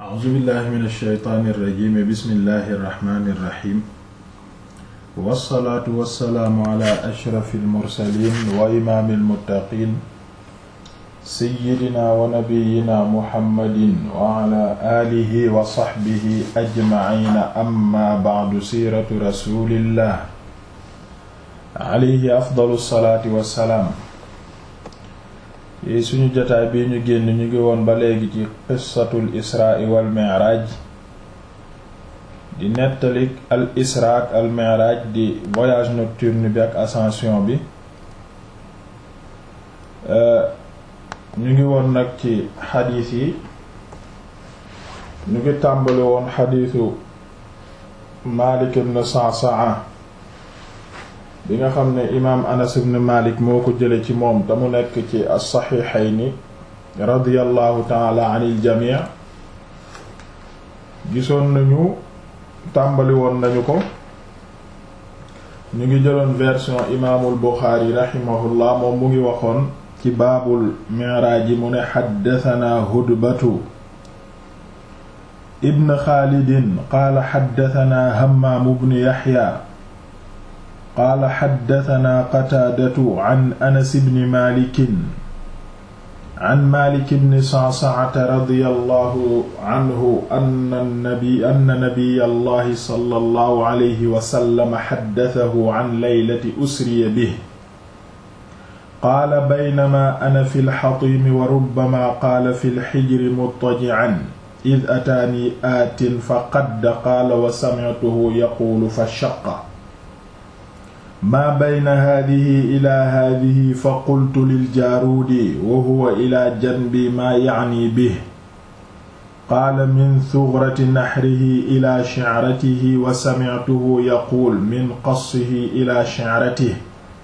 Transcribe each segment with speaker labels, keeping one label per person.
Speaker 1: a'uuzu billahi min alsheytaani irrajimi bismillahi irrahmani irrahim wassalaatu wassalaamu ala ashrafi almursalin wa imaami almuttaqin seyyidina wa nabiyina muhammadin wa ala aalihi wa saxbihi ajmaciina amma bacdu siiratu rasulillah alayhi afdalu salaati wassalaam yi suñu jotaay bii ñu génn ñu ngi woon ba léegi ci qissatul israa wal mi'raaj di nettalik al israa ak al mi'raaj di voyage nocturne bi ak ascension bi ñu ngi woon nag ci xadiis yi ñu ngi tàmbali woon xadiisu Maalik ibn Sa'sa'a bi nga xam ne imaam Anas ibn Malik moo ko jële ci moom te mu nekk ci as-Sahihayni radiyallahu taala anil jamii gisoon nañu tàmbali woon nañu ko ñu ngi jëloon version imaamul Buxaari rahimahullah moom mu ngi waxoon ci baabul mi'raaj mu ne xaddatanaa Hudbatu ibn Xaalidin qaala xaddatanaa Hammaam ibn Yaxya qaala xaddatanaa qataadatu an anas bni malikin an malik bni sa'sa'ata radiyallahu anhu anna nabi anna nabiyallahi sallallahu alayhi wa sallam xaddatahu an laylati usriya bihi qaala baynamaa ana fi lxatiimi wa rubbamaa qaala fi lxijri muttaji'an id ataanii aatin fa qadda qaala wa sami'tuhu yaquulu fa shaqqa maa bayna haadihi ilaa haadihi fa qultu liljaaruudi wa huwa ilaa janbi maa yacni bih qaala min sugrati naxrihi ilaa shicratihi wa samictuhu yaquul min qassihi ilaa shicratihi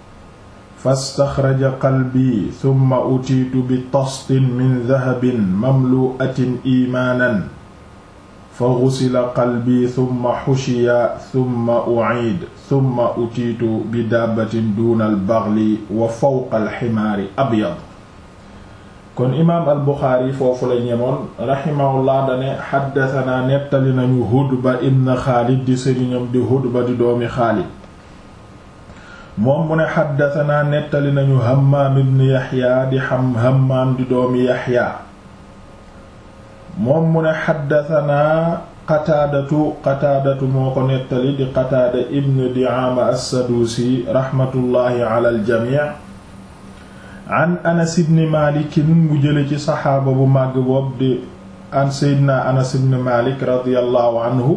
Speaker 1: fastaxraja qalbii summa utiitu bitastin min dahabin mamlu'atin iimaanan fa gusila qalbi summa xushiya summa uciid summa utiitu bi daabatin duuna albaxli wa fawqa alximaari abyad kon imaam albuxaari foofu la ñemoon raximahullah dane xaddatanaa nettali nañu hudba ibn xaalid di sëriñam di hudba di doomi xaalid moom mu ne xaddatanaa nettali nañu hammaam ibn yaxya di xam hammaam di doomi yaxya moom mu ne xaddatanaa qataadatu qataadatu moo ko nettali di qataada ibn diama assaduusi raxmatullaahi ala aljamic an anas ibn malikin mu jële ci saxaaba bu màgg boobu di an seydina anas ibn malik radiallahu anhu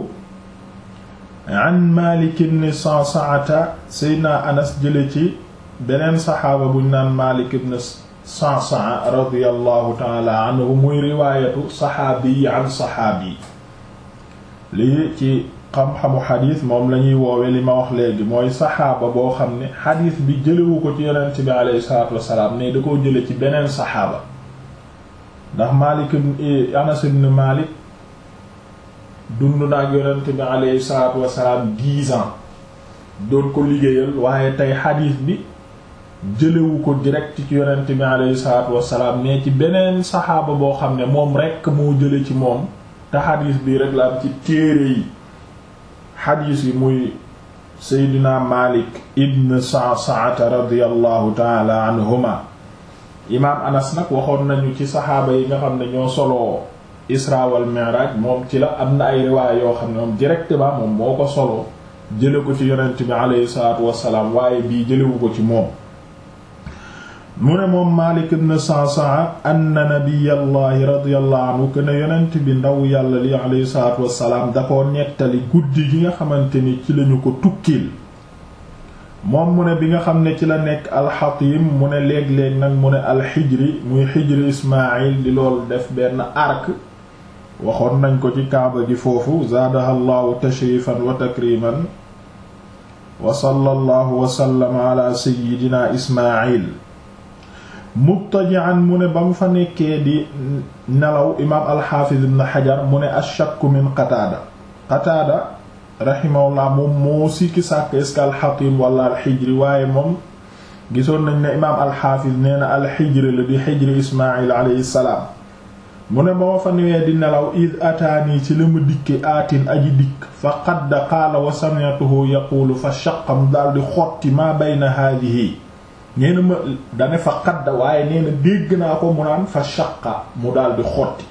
Speaker 1: an malik ibn sa'sa'ata seydina anas jële ci beneen saxaaba buñ naan malik ibn Sa'sa'a radiyallahu ta'ala anhu muy riwaayatu saxaabi an saxaabi lii ci xam-xamu xadiis moom la ñuy woowe li ma wax léegi mooy saxaaba boo xam ne xadiis bi jëlewu ko ci yonent bi alayhi salaatu wassalaam ne da koo jële ci beneen saxaaba ndax Maalik Anas ibn Maalik dund na ak yonent bi alayhi salaatu wassalaam dix ans doon ko liggéeyal waaye tey xadiis bi jëlewu ko direct ci yonent bi alayhi salaatu wassalaam ne ci beneen saxaaba boo xam ne moom rekk moo jële ci moom te xadiis bi rek la am ci téere yi xadiis yi muy seydina Malik ibn Sa'sa'ata radiyallahu taala anhuma imaam Anas nag waxoon nañu ci saxaaba yi nga xam ne ñoo soloo Isra wal Mi'raj moom ci la am na ay riwaay yoo xam ne moom directement moom moo ko soloo jële ko ci yonent bi alayhi salaatu wassalaam waaye bii jëlewu ko ci moom mu ne moom Maalik ibn Sa'sa'a anna nabiyallahi radiyallahu anhu que ne yonent bi ndaw yàlla li alayhi salaatu wassalaam da koo nettali guddi gi nga xamante ni ci lañu ko tukkil moom mu ne bi nga xam ne ci la nekk alxatim mu ne léeg-léeg nag mu ne alxijri muy xijri Ismaayil di loolu def benn arc waxoon nañ ko ci kaaba gi foofu zaadaha llahu tashrifan wa takriman wa sallallahu wa sallama ala sayyidina Ismaayil mubtaji'an mu ne ba mu fa nekkee di nelaw imaam alxaafiz ibn xajar mu ne ashakku min qataada qataada rahimahullah moom moo sikki sàkk est-ce que alxatim wala alxijri waaye moom gisoon nañ ne imaam alxaafiz nee na alxijri la di xijri ismail alayhi salaam mu ne ba ma fa newee di nelaw id ataani ci la ma dikke aatin aji dikk fa qadda qaala wa sami'tuhu yaquulu fa shaqam daldi xotti maa bayna haadihi nee na ma dane fa qadda waaye nee na dégg naa ko mu naan fa shaqa mu daldi xotti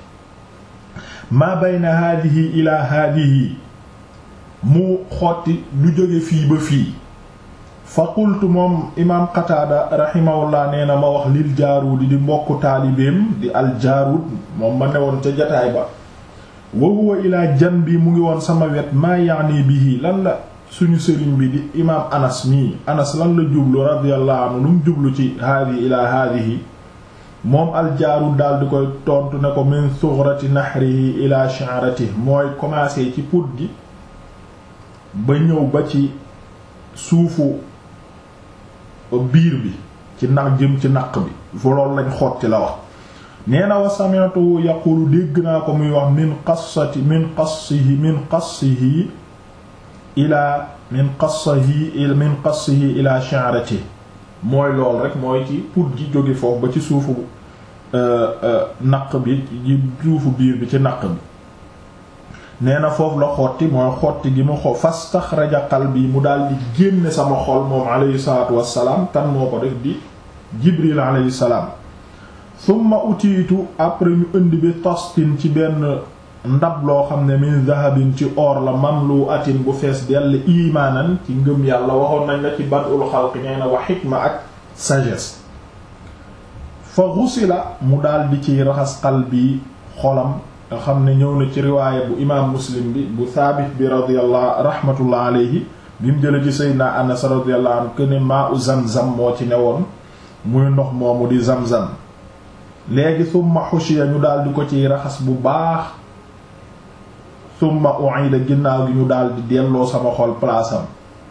Speaker 1: maa bayna haadihi ila haadihi mu xotti lu jóge fii ba fii fa qultu moom imaam qataada rahimahullah nee na ma wax lil jaaruudi di mbokku taalibeem di al jaaruud moom ma newoon ca jataay ba wa huwa ilaa janbi mu ngi woon sama wet maa yaani bihi lan la suñu sëriñ bi di imaam anas mii anas lan la jublu radiyallahu anhu lu mu jublu ci haadihi ilaa haadihi moom al jaaruud daal di koy tontu ne ko min sugrati nahrihi ilaa sha'ratihi mooy commencé ci put gi ba ñëw ba ci suufu biir bi ci naq jëm ci naq bi fu loolu lañ xotti la wax nee na wa sami'tu yaqulu dégg naa ko muy wax min qassati min qassihi min qassihi ila min qassihi min qassihi ila sha'rati mooy lool rek mooy ci put gi jóge foofu ba ci suufu naq bi ci suufu biir bi ci naq bi nee na foofu la xotti mooy xotti gi mu xo fastaxraja qalbi mu daal di génne sama xol moom alayhi salaatu wassalaam kan moo ko def di jibril alayhi salaam summa utiitu après ñu indi bi tostin ci benn ndab loo xam ne min zahabin ci or la mamlu atin bu fees dell imaanan ci ngëm yàlla waxoon nañ la ci badul xalqi nee na wa xikma ak sagesse fa xusila mu daal di ciy raxas qalbi xolam nga xam ne ñëw na ci riwaaya bu imaam muslim bi bu thaabit bi radiyallahu rahmatullah alayhi bi mu jële ci sayyidina anas radiyallahu anhu que ne maa u zamzam moo ci newoon muy ndox moomu di zamzam léegi summa xushiya ñu daal di ko ciy raxas bu baax summa u'ida ginnaaw gi ñu daal di delloo sama xol palaasam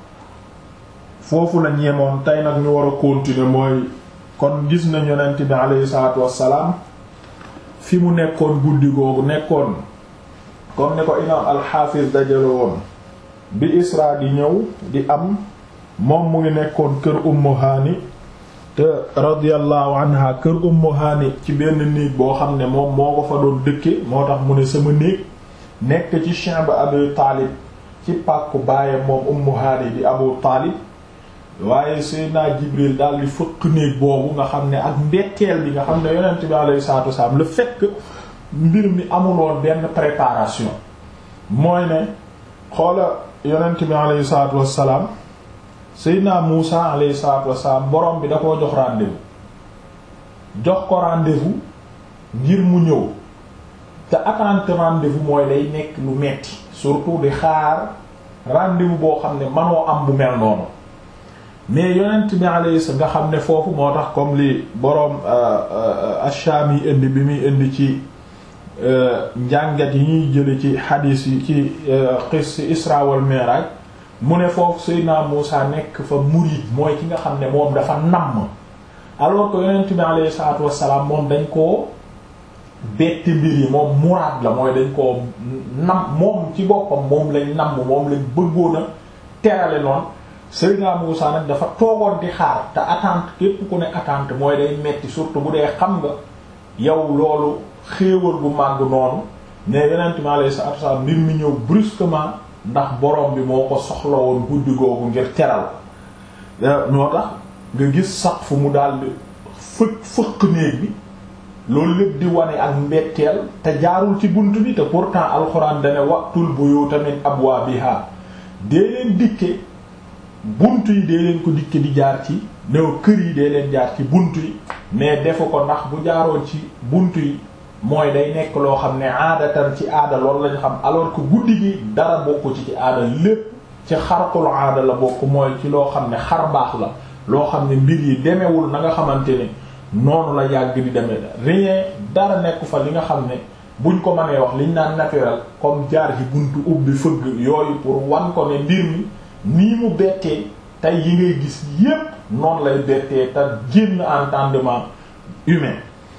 Speaker 1: foofu la ñeemoon tey nag ñu war a continuer mooy kon gis nañ yonent bi alayhi salaatu wassalaam fi mu nekkoon guddi googu nekkoon comme ni ko imaam alxaafis dajale woon bi isra di ñëw di am moom mu ngi nekkoon kër ummu haani te radiyallahu anha kër ummu haani ci benn néeg boo xam ne moom moo ko fa doon dëkke moo tax mu ne sama néeg nekk ci shi'b abu taalib ci pàkku baayam moom ummu haani di abu taalib waaye Seydina Jibril daal di fëkk néeg boobu nga xam ne ak mbetteel bi nga xam ne yonent bi alayhi salaatu wasalaam le fait que mbir mi amuloon benn préparation mooy ne xoola yonent bi alayhi salaatu wasalaam Seydina Muusa alayhi salaatu wasalaam borom bi da koo jox rendez-vous jox ko rendez-vous ngir mu ñëw te attente rendez-vous mooy day nekk lu metti surtout di xaar rendez-vous boo xam ne manoo am bu mel noonu mais yonent bi alayhi nga xam ne foofu moo tax comme li boroom Ash-Shami yi indi bi muy indi ci njàngat yi ñuy jële ci xadiis yi ci qis Isra wal Mi'raj mu ne foofu Seydina Muusa nekk fa murid mooy ki nga xam ne moom dafa namm alors que yonent bi alayhi salaatu wassalaam moom dañ koo betti mbir yi moom muraad la mooy dañ koo nam moom ci boppam moom lañ namm moom lañ bëggoon a terale noonu Seydina Muusa nag dafa toogoon di xaar te attente képp ku ne attente mooy day metti surtout bu dee xam nga yow loolu xéewal bu màgg noonu ne yonent mi alayhi salaatu wasallam mbir mi ñëw brusquement ndax borom bi moo ko soxla woon guddi googu ngir teral ñoo tax nga gis sax fu mu daldi fëkk fëkk néeg bi loolu lépp di wane ak mbetteel te jaarul ci bunt bi te pourtant alxuraan dane waqtul buyuuta min abwaabiha dee leen dikke bunt yi dee leen ko dikke di jaar ci new kër yi dee leen jaar ci bunt yi mais defu ko ndax bu jaaroon ci bunt yi mooy day nekk loo xam ne aadatan ci aada loolu lañ xam alors que guddi gi dara bokku ci ci aada lépp ci xarqul aada la bokk mooy ci loo xam ne xar baax la loo xam ne mbir yi demewul na nga xamante ne noonu la yàgg di demee rien dara nekk fa li nga xam ne buñ ko mënee wax liñ naan naturel comme jaar ci buntu ubbi fëgg yooyu pour wan ko ne mbir mi nii mu bettee tey yi ngay gis yépp noonu lay bettee te génn entendement humain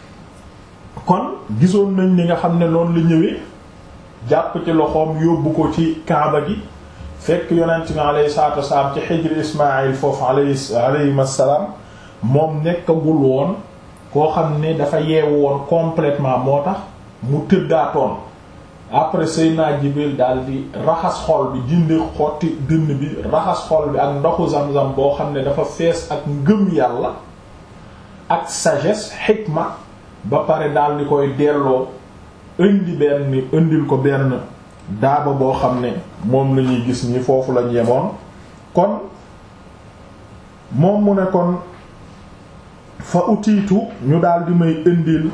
Speaker 1: kon gisoon nañ ni nga xam ne noonu la ñëwee jàpp ci loxoom yóbbu ko ci kaaba gi fekk yonent mi alayhi salaatu wasalaam ci xijri ismail foofu alayhi alayhim assalaam moom nekkagul woon koo xam ne dafa yeewu woon complètement moo tax mu tëddaatoon après Seydina Jibril daal di raxas xol bi dindi xotti dënn bi raxas xol bi ak ndoxu zam-zam boo xam ne dafa fees ak ngëm yàlla ak sagesse xikma ba pare daal di koy delloo indi benn indil ko benn daaba boo xam ne moom la ñuy gis ni foofu lañ yemoon kon moom mu ne kon fa utiitu ñu daal di may indil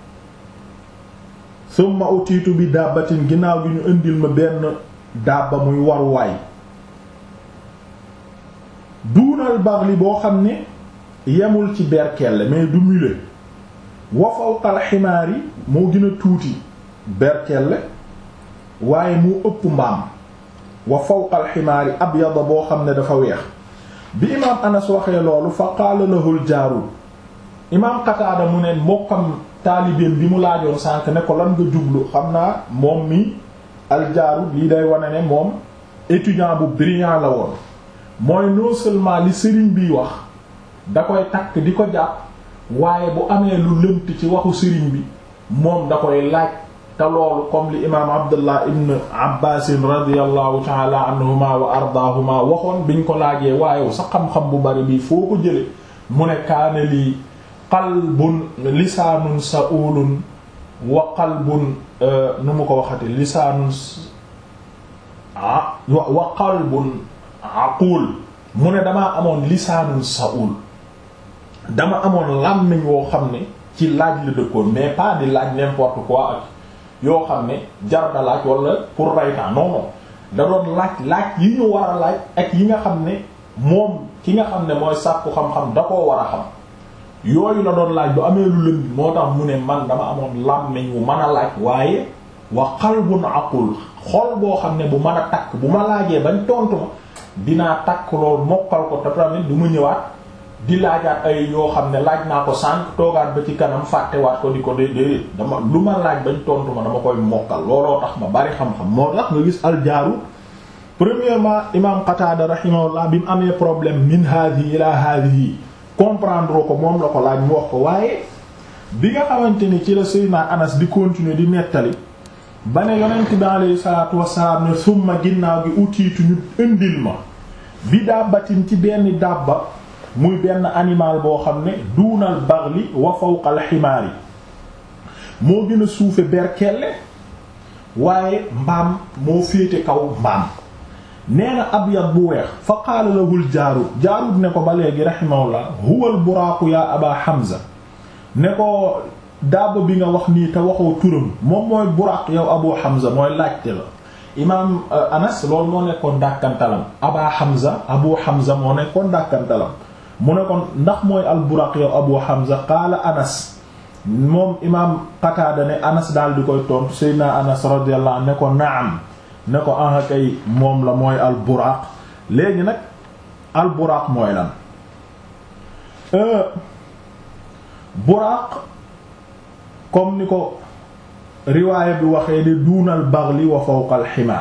Speaker 1: summa utiitu bi dàbbatin ginnaaw gi ñu indil ma benn dàbba muy waruwaay duunal baxli boo xam ne yemul ci berkelle mais du mule wa fawqal ximaar yi moo gën a tuuti berkelle waaye mu ëpp mbaam wa fawqal ximaar yi abyada boo xam ne dafa weex bi imaam anas waxee loolu fa qaala lahul jaarud imaam qataada mu ne mbokkam taalibeen bi mu laajoon sànk ne ko lan nga jublu xam naa moom mi aljaarud lii day wane ne moom étudiant bu brillant la woon mooy non seulement li sëriñ biy wax da koy takk di ko jàpp waaye bu amee lu lënt ci waxu sëriñ bi moom da koy laaj te loolu comme li imaam abdullah ibn abbasin radiallahu taala anhuma wa ardaahuma waxoon biñ ko laajee waaye sa xam-xam bu bari bi foo ko jële mu ne kaane lii qalbun lisaanun sa'ulun wa qalbun nu mu ko waxati lisaanun wa qalbun aqul mu ne damaa amoon lisaanun sa'ul dama amoon làmmiñ woo xam ne ci laaj la dëkkoon mais pas di laaj n'importe quoi ak yoo xam ne jar na laaj wala pour raytaan non non da doon laaj laaj yi ñu war a laaj ak yi nga xam ne moom ki nga xam ne mooy sàkku xam-xam da koo war a xam yooyu la doon laaj bu amee lu lënd moo tax mu ne man dama amoon làmmiñ wu mën a laaj waaye wa qalbun aqul xol boo xam ne bu mën a takk bu ma laajee bañ tontu ma dinaa takk loolu mokkal ko te tamit du ma ñëwaat di laajaat ay yoo xam ne laaj naa ko sànq toogaat ba ci kanam fàttewaat ko di ko dé déedéet dama lu ma laaj bañ tontu ma dama koy mokkal looloo tax ma bari xam-xam moo tax nga gis aljaaru premièrement imam Qatada rahimahullah bi mu amee problème min hadhihi ila hadhihi comprendre ko moom la ko laaj mu wax ko waaye bi nga xamante ni ci la Seydina Anas di continuer di nettali ba ne yonent bi alayhi salaatu wassalaam ne summa ginnaaw gi utiitu ñu indil ma bi dàbbatin ci benn dàbba muy benn animal boo xam ne duunal baxli wa fawqal ximaar yi moo gën a suufe berkelle waaye mbaam moo féete kaw mbaam nee na abyad bu weex fa qaala lahul jaarud jaarud ne ko ba léegi rahimahullah huwal buraaqu yaa aba hamza ne ko daaba bi nga wax nii te waxoo turam moom mooy buraaq yow abu hamza mooy laajte la imaam anas loolu moo nekkoon dàkkantalam aba hamza abu hamza moo nekkoon dàkkantalam mu ne ko ndax mooy al buraq yow abu hamza qaala anas moom imaam qataada ne anas daal di koy tontu seydina anas radiyallahu anhu ne ko naam ne ko aha kay moom la mooy al buraq léegi nag al buraq mooy lan buraq comme ni ko riwaaya bi waxee di duunal baxli wa fawqal ximaar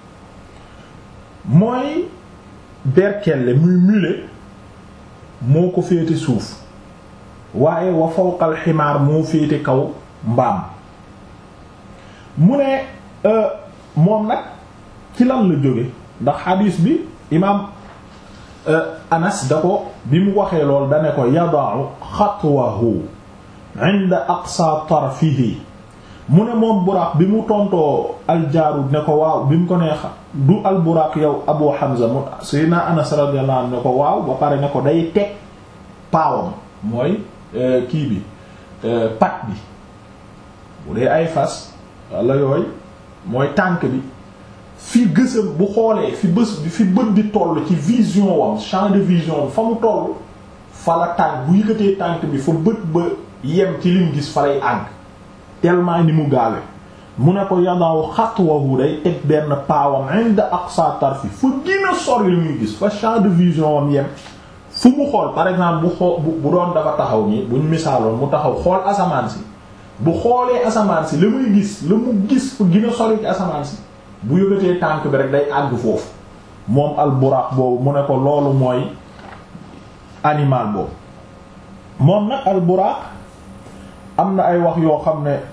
Speaker 1: mooy berkelle muy mule moo ko féete suuf waaye wa fawqal ximaar moo féete kaw mbaam mu ne moom nag ci lan la jóge ndax xadiis bi imaam anas da ko bi mu waxee lool da ne ko yada'u xatwahu inda aqsa tarfihi mu ne moom buraaq bi mu tontoo aljaarud ne ko waaw bi mu ko nee du alburaaq yow abu hamza mu sayna anas radiyallahu anhu ne ko waaw ba pare ne ko day teg paawam mooy kii bi pat bi bu dee ay fas walla yooyu mooy tànk bi fi gësam bu xoolee fi bës bi fi bët bi toll ci vision wam champ de vision fa mu toll fa la tànk bu yëkkatee tànk bi fa bët ba yem ci lim gis fa lay àgg tellement ni mu gaawe mu ne ko yadaaw xatwahu day teg benn paawam inda aqsa tarfi fu gën a sori li muy gis fa champ de vision wam yem fu mu xool par exemple bu xool bu doon dafa taxaw nii buñ misaaloon mu taxaw xool asamaan si bu xoolee asamaan si la muy gis la mu gis fu gën a sori ci asamaan si bu yëgatee tànk bi rek day àgg foofu moom al buraq boobu mu ne ko loolu mooy animal boobu moom nag al buraq am na ay wax yoo xam ne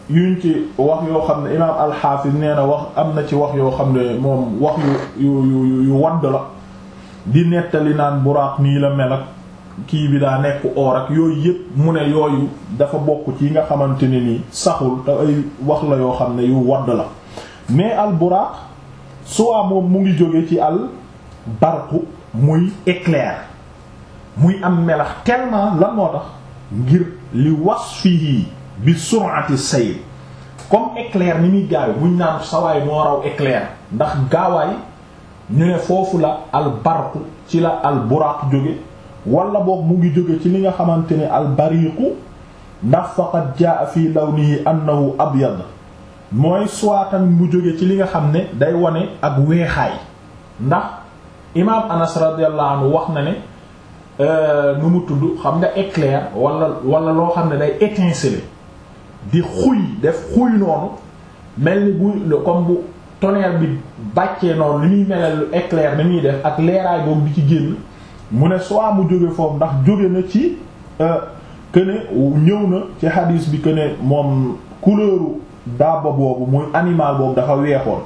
Speaker 1: yuñ ci wax yoo xam ne imaam alxaafis nee na wax am na ci wax yoo xam ne moom wax yu yu yu yu wadd la di nettali naan buraaq nii la mel ak kii bi daa nekk oor ak yooyu yëpp mu ne yooyu dafa bokk ci yi nga xamante ne nii saxul te ay wax la yoo xam ne yu wadd la mais al buraaq soit moom mu ngi jóge ci al barqu muy éclair muy am melax tellement lan moo tax ngir li wasfihi bi sur'ati sayl comme éclair ni muy gaawe buñ naan sawaay moo raw éclair ndax gaawaay ñu ne foofu la al barqu ci la al buraaq jóge wala boog mu ngi jóge ci li nga xamante ne al bariqu ndax faqad jaa fi lawnihi annahu abyad mooy suwaatan mu jóge ci li nga xam ne day wane ak weexaay ndax imaam anas radiyallahu anhu wax na ne nu mu tudd xam nga éclair wala wala loo xam ne day étinceler di xuy def xuy noonu mel ni bu comme bu tonnerre bi bàccee noonu li muy melal éclair ni muy def ak leeraay boobu di ci génn mu ne soit mu jóge foofu ndax jóge na ci que ne ñëw na ci hadis bi que ne moom couleuru daaba boobu muy animal boobu dafa weexoon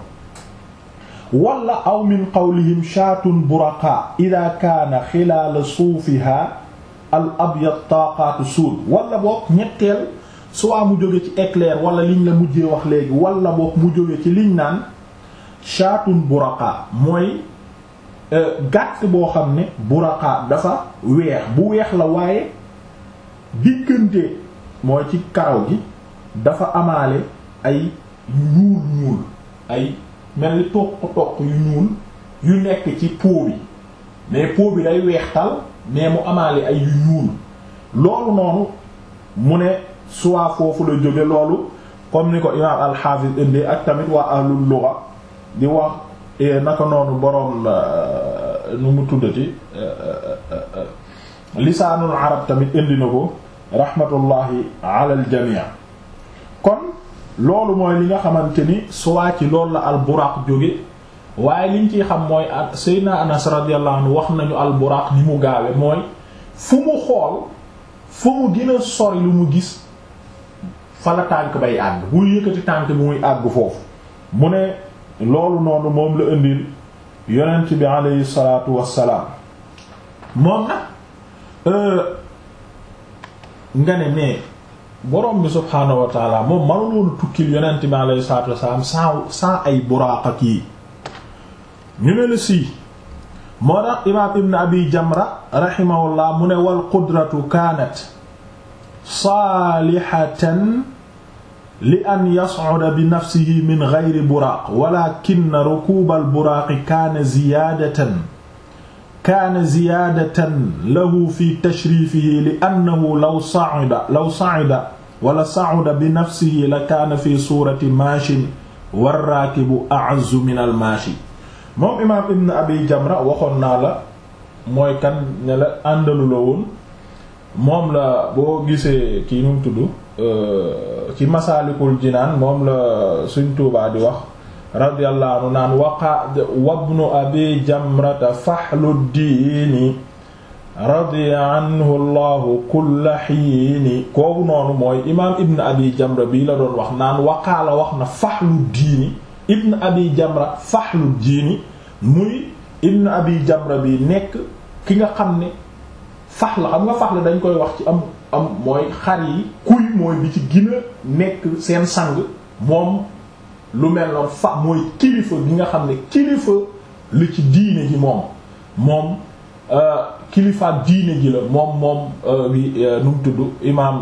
Speaker 1: wala aw min qawlihim shaatun buraqa ida kaana xilaala suufiha al abyad taqaatu suud wala boog ñetteel soit mu jóge ci éclair wala liñ la mujjee wax léegi wala boog mu jóge ci liñ naan shaatun buraqa mooy gàtt boo xam ne buraqa dafa weex bu weex la waaye diggante mooy ci karaw gi dafa amaale ay ñuul ñuul ay mel ni toq toq yu ñuul yu nekk ci peau bi mais peau bi day weextal mais mu amaale ay yu ñuul loolu noonu mu ne soit foofu la jóge loolu comme ni ko imaam al-Hafiz indi ak tamit waa ahlul lugha di wax naka noonu boroom nu mu tuddati lisaanul arab tamit indi na ko rahmatullahi ala al jamii kon loolu mooy li nga xamante ni soit ci loolu la al buraq jóge waaye liñ ciy xam mooy Seydina Anas radiyallahu anhu wax nañu al buraq ni mu gaawe mooy fu mu xool fu mu gën a sori lu mu gis fa la tànk bay àgg buy yëkkati tànk bi muy àgg foofu mu ne loolu noonu moom la indil yonent bi aleyhi salaatu wassalaam moom nag nga ne mais borom bi subhaanahu wa taala moom mënul woon tukkil yonent bi aleyhi salaatu wassalaam sans sans ay buraaq ak yi ñu ne la sii moo tax imaam ibn abi jamra rahimahullah mu ne wal qudratu kaanat saalihatan li an yas'uda bi nafsihi min ghayri buraaq walaakinna rukuubal buraaqi kaana ziyaadatan kaana ziyaadatan lahu fi tashriifihi li annahu law sa'ida law sa'ida wala sa'uda bi nafsihi la kaana fi suurati maashin warraakibu a'azzu min al maashi moom imaam ibn abi jamra waxoon naa la mooy kan ne la àndalu la woon moom la boo gisee kii nu mu tudd ci masaalikul jinaan moom la suñ tuubaa di wax radiyallahu anhu naan waqa wabnu abi jamrata faxlu diini radiya anhu allahu kulla xiini kooku noonu mooy imaam ibn abi jamra bii la doon wax naan waqaala wax na faxlu diini ibn abi jamra faxlu diini muy ibn abi jamra bi nekk ki nga xam ne fax la xam nga fax la dañ koy wax ci am am mooy xar yi kuy mooy bi ci gën a nekk seen sang moom lu mel noonu fa mooy kilifa gi nga xam ne kilifa li ci diine ji moom moom kilifa diine ji la moom moom bi nu mu tudd imaam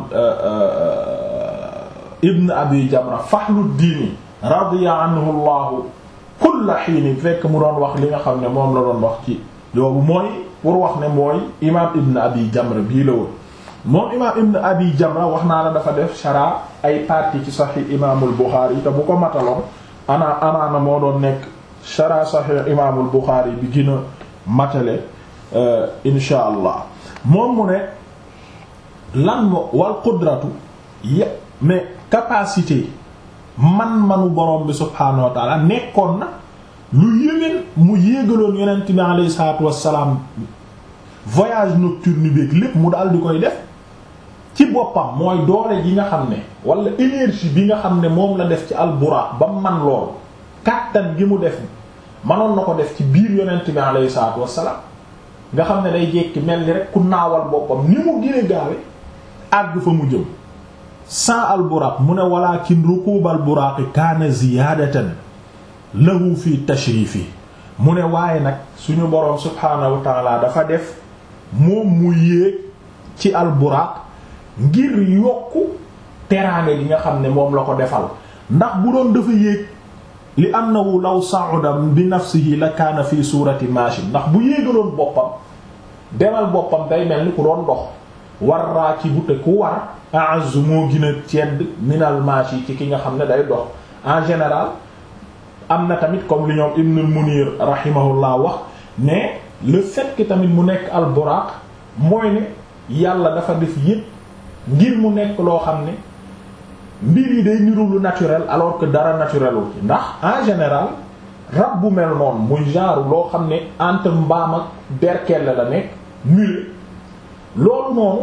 Speaker 1: ibn abi jamra faxlu diini radiya anhu llahu kulla xiini fekk mu doon wax li nga xam ne moom la doon wax ci yoobu mooy pour wax ne mooy imaam ibn abi jamra bii la woon moom imaam ibn abi jamra wax naa la dafa def shara ay partie ci saxi imaamul buxaari te bu ko mataloon ana amaana moo doon nekk shara saxi imaamul buxaari bi gën a matale insha allah moom mu ne lan mo wal qudratu ya mais capacité man-manu borom bi subhaanahu wa taala nekkoon na lu yéwén mu yéegaloon yonent bi alayhi salaatu wassalaam voyage nocturne bi lépp mu daal di koy def ci boppam mooy doole ji nga xam ne wala énergie bi nga xam ne moom la def ci alburaaq ba man loolu kàttan gi mu def manoon na ko def ci biir yonent bi alayhi salaatu wassalaam nga xam ne day jekki mel ni rek ku naawal boppam ni mu gën a gaawe àgg fa mu jëm sans alburaaq mu ne walakin rukuubal buraaqi kaana ziyaadatan lahu fi tashriifi mu ne waaye nag suñu boroom subhaanahu wa taala dafa def moom mu yéeg ci alburaaq ngir yokku teraange gi nga xam ne moom la ko defal ndax bu doon dafa yéeg li annahu law sa'uda bi nafsihi la kaana fi suurati maashin ndax bu yéegaloon boppam demal boppam day mel ni ku doon dox war raakibu te ku war a'azzu moo gën a cedd minal maashi ci ki nga xam ne day dox en général am na tamit comme li ñoom Ibnul Munir rahimahullah wax ne le fait que tamit mu nekk al buraq mooy ne yàlla dafa def yépp ngir mu nekk loo xam ne mbir yi day niru lu naturel alors que dara naturelul ci ndax en général rab bu mel noonu muy genre loo xam ne entre mbaam ak berkelle la nekk mule loolu noonu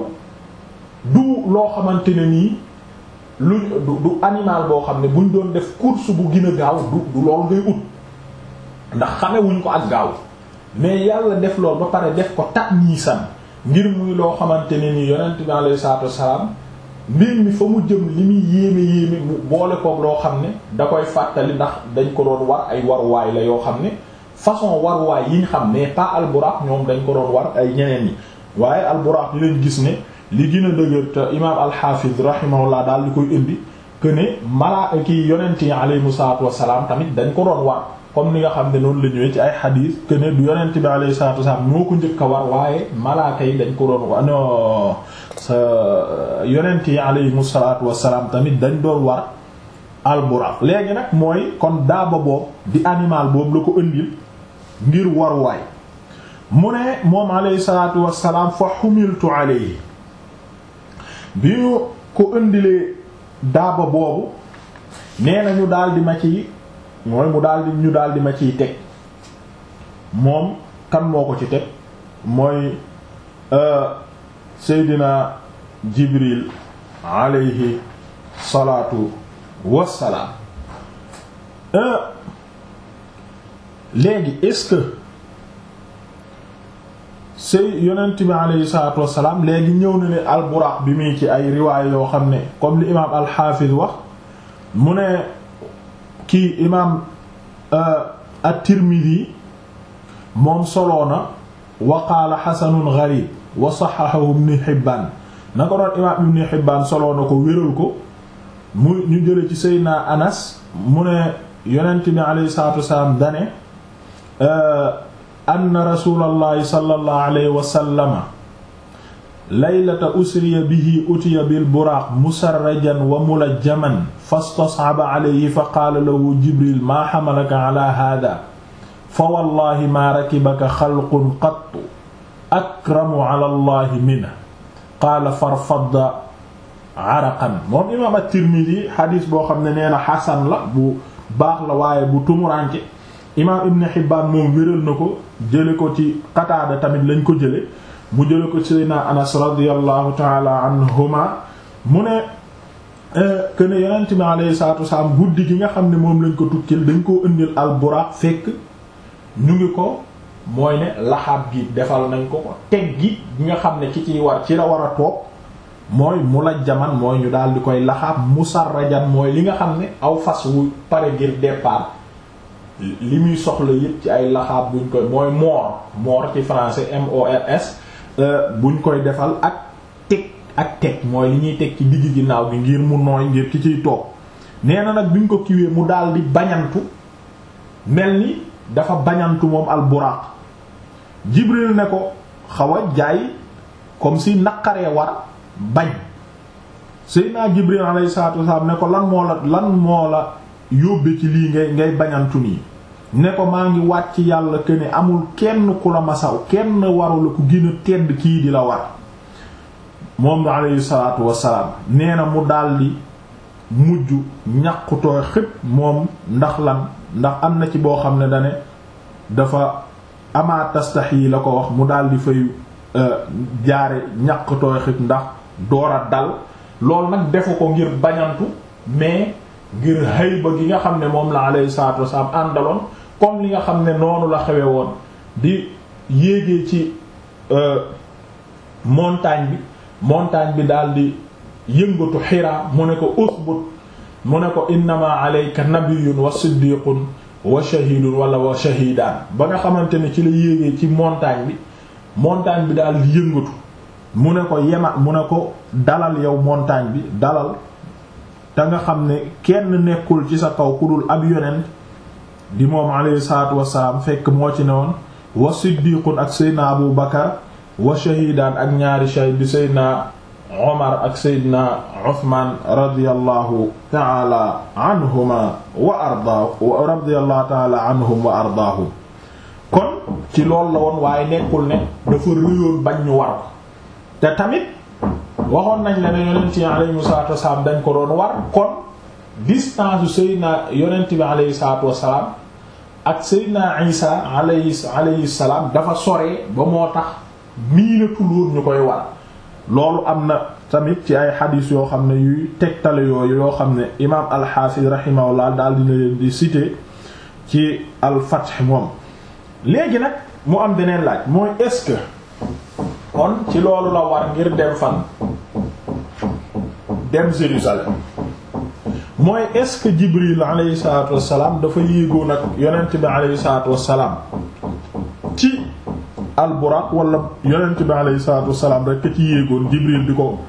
Speaker 1: du loo xamante ne nii lu du du animal boo xam ne buñ doon def course bu gën a gaaw du du loolu ngay ut ndax xame wuñ ko ak gaaw mais yàlla def loolu ba pare def ko tat niisan ngir muy loo xamante ne nii yonent bi alayhi salaatu wassalaam mbir mi fa mu jëm li muy yéeme yéeme mu boole koog loo xam ne da koy fàttali ndax dañ ko doon war ay waruwaay la yoo xam ne façon waruwaay yi ñu xam mais pas alburaq ñoom dañ ko doon war ay ñeneen ñi waaye alburaq lañ gis ne li gën a dëgër te imaam alxaafid rahimahullah daal di koy indi que ne malaa ki yonent yi alayhimu salaatu wassalaam tamit dañ ko doon war comme ni nga xam ne noonu la ñëwee ci ay xadiis que ne du yonent bi alayhi salaatu wassalaam ñoo ko njëkk a war waaye malaaka yi dañ ko doon war non sa yonent yi alayhimu salaatu wassalaam tamit dañ doon war alburaq léegi nag mooy kon daaba boobu di animal boobu la ko indil ngir war waay mu ne moom alayhi salaatu wassalaam fa xumiltu alayhi bi ñu ko indilee daaba boobu nee na ñu daal di ma ci mooy mu daal di ñu daal di ma ciy teg moom kan moo ko ci teg mooy Seydina Jibril alayhi salaatu wassalaam léegi est-ce que sëy yonent bi alayhi salaatu wassalaam léegi ñëw na ne alburaq bi muy ci ay riwaay yoo xam ne comme li imaam alxaafiz wax mu ne kii imaam at-Tirmidhi moom soloo na wa qaala xasanun gharib wa saxaxahu ibn Hibbaan na ko doon imaam ibn Hibbaan soloo na ko wéral ko mu ñu jële ci Seydina Anas mu ne yonent bi alayhi salaatu wassalaam dane anna rasulallahi sallallahu alayhi wa sallama laylata usriya bihi utiya bil buraaq musarrajan wa mulajjaman fastas'aba alayhi fa qaala lahu jibril maa hamalaka ala haadaa fa wallaahi maa rakibaka xalqun qattu akramu ala allahi minhu qaala farfadda araqan moom imaam at-Tirmidhi xadiis boo xam ne nee na xasan la bu baax la waaye bu tumuranke imaam Ibn Hibbaan moom wéral na ko jële ko ci Qataada tamit lañ ko jële mu jële ko ci Seydina Anas radiyallahu taala anhuma mu ne que ne yonent bi alayhi salaatu wasalaam guddi gi nga xam ne moom lañ ko tukkil dañ koo indil al Buraaq fekk ñu ngi ko mooy ne laxaab gi defal nañ ko ko teg gi nga xam ne ci ciy war ci la war a toog mooy mulajjaman mooy ñu daal di koy laxaab musarrajan mooy li nga xam ne aw fas wu pare ngir départ li muy soxla yépp ci ay laxaab buñ koy mooy moor moor ci français M-O-R-S buñ koy defal ak teg ak teg mooy li ñuy teg ci digg ginnaaw gi ngir mu nooy ngir ki ciy toog nee na nag biñ ko kiwee mu daal di bañantu mel ni dafa bañantu moom al buraq Jibril ne ko xaw a jaay comme si naqaree war bañ Seydina Jibril alayhi salaatu wasallam ne ko lan moo la lan moo la yóbbe ci lii ngay ngay bañantu nii ne ko maa ngi wàcc yàlla que ne amul kenn ku la masaw kenn waru la ku gën a tedd kii di la war moom alayhi salaatu wassalaam nee na mu daldi mujj ñaqutooy xëpp moom ndax lan ndax am na ci boo xam ne dane dafa ama tastax yi la ko wax mu daldi fay jaare ñaqutooy xëpp ndax door a dal loolu nag defu ko ngir bañantu mais ngir hayba gi nga xam ne moom la alayhi salaatu wasalaam àndaloon comme li nga xam ne noonu la xewe woon di yéegee ci montagne bi montagne bi daal di yëngatu xiraa mu ne ko usbut mu ne ko innama alayka nabiyyun wa siddiqun wa shahidun wala wa shahidaan ba nga xamante ne ci la yéegee ci montagne bi montagne bi daal di yëngatu mu ne ko yema mu ne ko dalal yow montagne bi dalal te nga xam ne kenn nekkul ci sa kaw ku dul ab yonent di moom alayhi salaatu wasalaam fekk moo ci ne woon wa siddiqun ak seydna abu bakar wa shahidaan ak ñaari shahid di seydna omar ak seydna uthman radiyallahu taala anhuma wa ardaahu radiyallahu taala anhum wa ardaahum kon ci loolu la woon waaye nekkul ne dafa réyoon bañ ñu war ko te tamit waxoon nañ la ne yonent yi alayhi salaatu wasalaam dañ ko doon war kon distance seydna yonent bi alayhi salaatu wasalaam ak Seydina Isa alayhi alayhi salaam dafa soree ba moo tax miinatul woon ñu koy war loolu am na tamit ci ay xadiis yoo xam ne yuy tegtale yooyu yoo xam ne imaam al-Hafiz rahimahullah daal dina leen di citer ci al-Fath moom léegi nag mu am beneen laaj mooy est-ce que kon ci loolu la war ngir dem fan dem Jérusalem mooy est-ce que Jibril alayhi salaatu wassalaam dafa yéegoon ak yonent bi alayhi salaatu wassalaam ci alburaq wala yonent bi alayhi salaatu wassalaam rek ci yéegoon Jibril di ko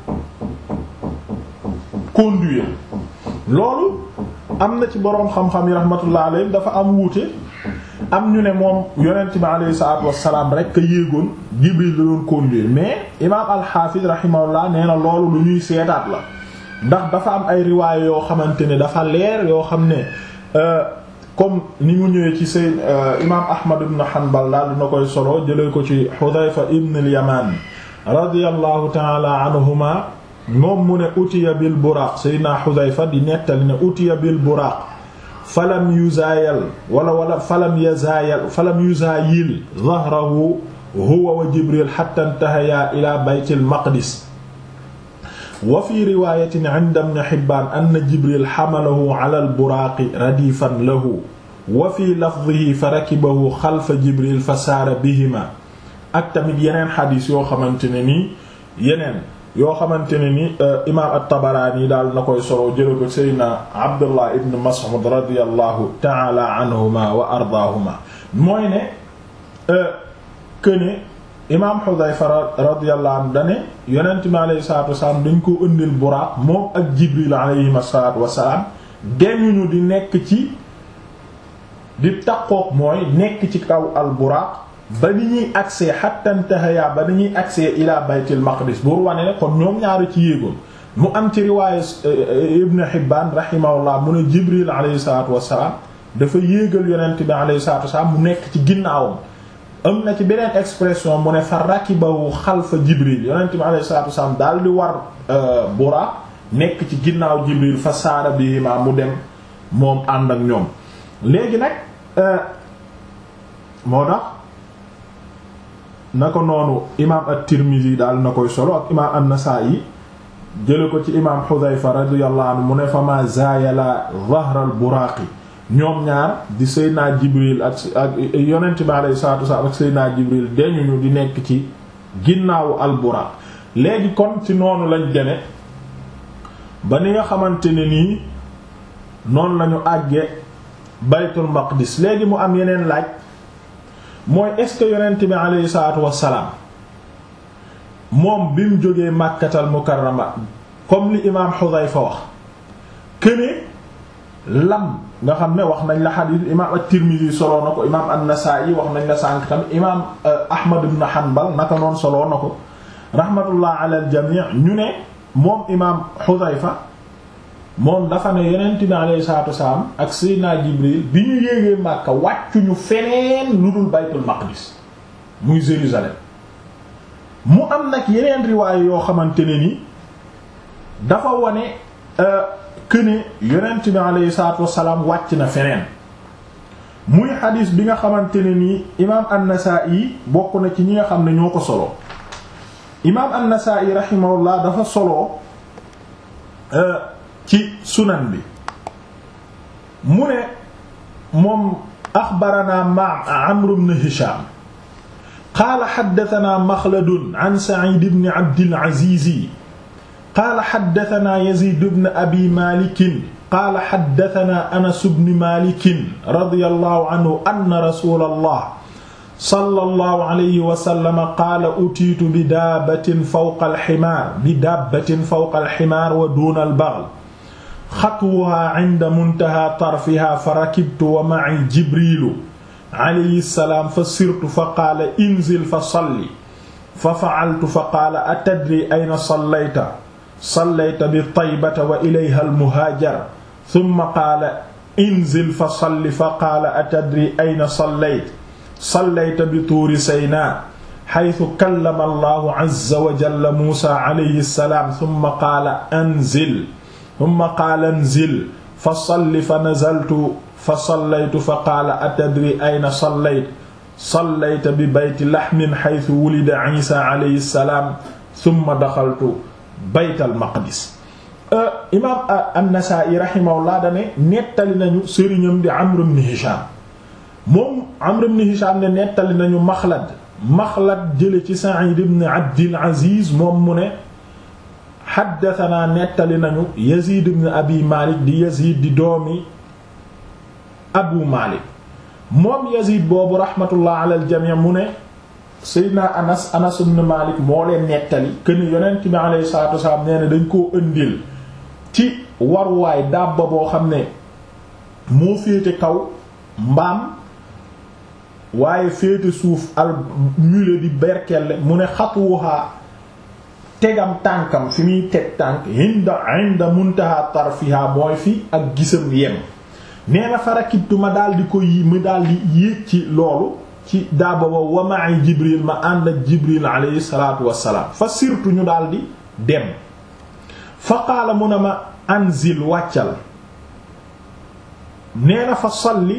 Speaker 1: conduire loolu am na ci boroom xam-xam yi rahmatullah alayhi dafa am wuute am ñu ne moom yonent bi alayhi salaatu wassalaam rek a yéegoon Jibril la doon conduire mais imaam al-Hafiz rahimahullah nee na loolu lu ñuy seetaat la ndax dafa am ay riwaay yoo xamante ne dafa leer yoo xam ne comme ni mu ñëwee ci seen imaam Ahmad ibn Hanbal daal dina koy solo jëlee ko ci Hudayfa ibn al-Yaman radiyallahu ta'ala anhuma moom mu ne utiya bil buraq sayyidina Hudayfa di nettali ne utiya bil buraq falam yuzaayal wala wala falam yazaayal falam yuzaayil dhahrahu huwa wa Jibril hatta intahaya ila baytil maqdis wa fi riwaayatin inda ibn Hibbaan anna Jibril hamalahu ala al-buraaqi radiifan lahu wa fi lafdihi fa rakibahu xalfa Jibril fa saara bihima ak tamit yeneen xadiis yoo xamante ne nii yeneen yoo xamante ne ni imaam at-Tabaraani daal na koy solo jële ko Seydina Abdullah ibn Mas'ud radiyallahu ta'ala anhuma wa ardaahuma mooy ne këne imaam Xudayfa radiyallahu anhu dane yonent mi alayhi salaatu wasalaam dañ ko ëndil buraaq moom ak Jibril alayhi salaatu wasalaam deñuñu di nekk ci di taqoog mooy nekk ci kaw al buraaq ba ni ñuy accès hatta intahaya ba ni ñuy accès ila baytil maqdis buur wane ne kon ñoom ñaari ci yéegoon mu am ci riwaaya Ibn Hibbaan rahimahullah mu ne Jibril alayhi salaatu wasalaam dafa yéegal yonent bi alayhi salaatu wasalaam mu nekk ci ginnaawam am na ci beneen expression mu ne fa rakibahu xalfa jibril yonent bi alayhi salatu wasalaam daal di war Buraaq nekk ci ginnaaw jibril fa saara bihima mu dem moom ànd ak ñoom léegi nag moo tax na ko noonu imaam at-Tirmidhi daal na koy solo ak imaam an-Nasa'i jële ko ci imaam Hudhayfa radiyallahu anhu mu ne fa ma zaayala dhahral buraaqi ñoom ñaar di Seydina Jibril ak ak yonent bi alayhi salaatu wasallam ak Seydina Jibril dañuñu di nekk ci ginnaawu al-Buraq léegi kon ci noonu lañ deme ba ni nga xamante ne nii noonu lañu àgge Baytul Maqdis léegi mu am yeneen laaj mooy est-ce que yonent bi alayhi salaatu wassalaam moom bi mu jógee Makkatal Mukarrama comme li imaam Hudhayfa wax këne lam nga xam ne wax nañ la xadiis imaam at-Tirmidhi soloo na ko imaam an-Nasa'i wax nañ la sànq tamit imaam Ahmad ibn Hanbal naka noonu soloo na ko rahmatullah ala al-jami' ñu ne moom imaam Hudhayfa moom dafa ne yonent bi alayhi salaatu wasalaam ak Seydina Jibril bi ñu yéegee Makka wàccuñu feneen lu dul Baytul Maqdis muy Jérusalem mu am nag yeneen riwaay yoo xamante ne ni dafa wane këne yonent bi alayhi salaatu wasalaam wàcc na feneen muy xadiis bi nga xamante ne nii imaam an-Nasaa'i bokk na ci ñi nga xam ne ñoo ko solo imaam an-Nasaa'i rahimahullah dafa solo ci sunan bi mu ne moom axbaranaa ma Amr ibn Hisham qaala haddathanaa Makhlad an Sa'id ibn Abd al-Aziz qaala haddathanaa Yazid ibn Abi Malik qaala haddathanaa Anas ibn Malik radiyallahu anhu anna rasulallah sallallahu alayhi wa sallam qaala utiitu bi daabbatin fawqa alximaar bi daabbatin fawqa alximaar wa duuna albaghl xatwuhaa inda muntahaa tarfihaa fa rakibtu wa ma'i jibriilu alayhi salaam fa sirtu fa qaala inzil fa salli fa fa'altu fa qaala atadri ayna sallayta sallayta bi taybata wa ilayha almuhaajar thumma qaala inzil fa salli fa qaala atadri ayna sallayta sallayta bi tuuri saynaa xaytu kallama allahu azza wa jalla muusa alayhi salaam summa qaala anzil summa qaala anzil fa salli fa nazaltu fa sallaytu fa qaala atadri ayna sallayta sallayta bi bayti laxmin xaytu wulida ciisa alayhi salaam summa daxaltu baytal maqdis imaam an-Nasaa'i raximahullah dane nettali nañu sëriñam di Amr ibn Hishaam moom Amr ibn Hisham ne nettali nañu Maxlad Maxlad jële ci Sa'id ibn Abdil Aziz moom mu ne xaddatanaa nettali nañu Yazid ibn Abi Malik di Yazid di doomi Abu Malik moom Yazid boobu rahmatullah ala al-jami' mu ne Seydina Anas Anas ibn Malik moo leen nettali këni yonent bi alayhi salaatu wasalaam nee na dañ koo ëndil ci waruwaay dabba boo xam ne moo féete kaw mbaam waaye féete suuf al mule di berkelle mu ne xatuwuhaa tegam tànkam fi muy teg tànk inda inda muntaha tarfiha mooy fi ak gisam yem nee na farakibtu ma daal di ko yi ma daal di yéeg ci loolu ci daaba ba wa ma'i jibril ma ànd ak jibril alayhi salatu wassalaam fa sirtu ñu daal di dem fa qaala mu ne ma anzil wàccal nee na fa salli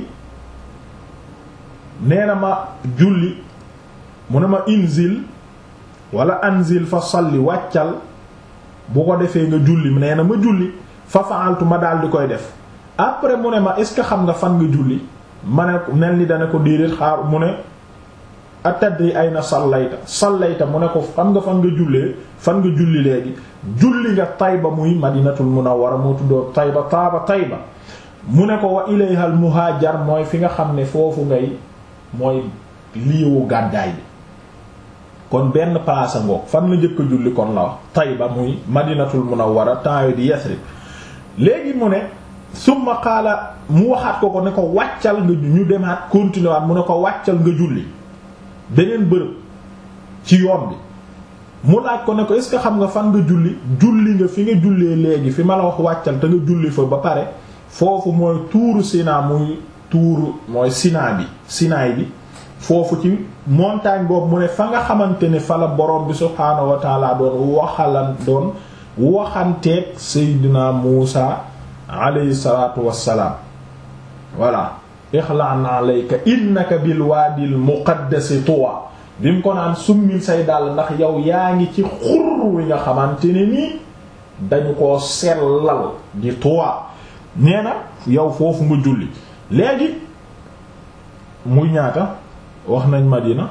Speaker 1: nee na ma julli mu ne ma inzil wala anzil fa salli wàccal bu ko defee nga julli nee na ma julli fa fa'altu ma daal di koy def après mu ne ma est ce que xam nga fan nga julli ma ne mel ni dana ko déedéet xaar mu ne atadri ayna sallayta sallayta mu ne ko xam nga fan nga jullee fan nga julli léegi julli nga Tayba muy madinatul munawwara moo tuddoo Tayba taaba Tayba mu ne ko wa ilayha al muhaajar mooy fi nga xam ne foofu ngay mooy liiwu gàddaay bi kon benn place ngoog fan la njëkk a julli kon la wax Tayba muy madinatul munawwara temps di Yasrib léegi mu ne summa qaala mu waxaat ko ko ne ko wàccal nga ñu demaat continuer waat mu ne ko wàccal nga julli beneen bërëb ci yoon bi mu laaj ko ne ko est ce que xam nga fan nga julli julli nga fi nga jullee léegi fi ma la wax wàccal te nga julli fa ba pare foofu mooy tuuru Sina muy tuuru mooy Sina bi Sinaay bi foofu ci montagne boobu mu ne fa nga xamante ne fa la borom bi subhaanahu wa taala doon waxalan doon waxanteeg Seydina Muusa alayhi salaatu wassalaam voilà ixlaan alayka innaka bil waadil muqaddasi tuwa bi mu ko naan summil say dàll ndax yow yaa ngi ci xur wi nga xamante ne nii dañu koo sellal di tuwa nee na yow foofu nga julli léegi muy ñaata wax nañ Madina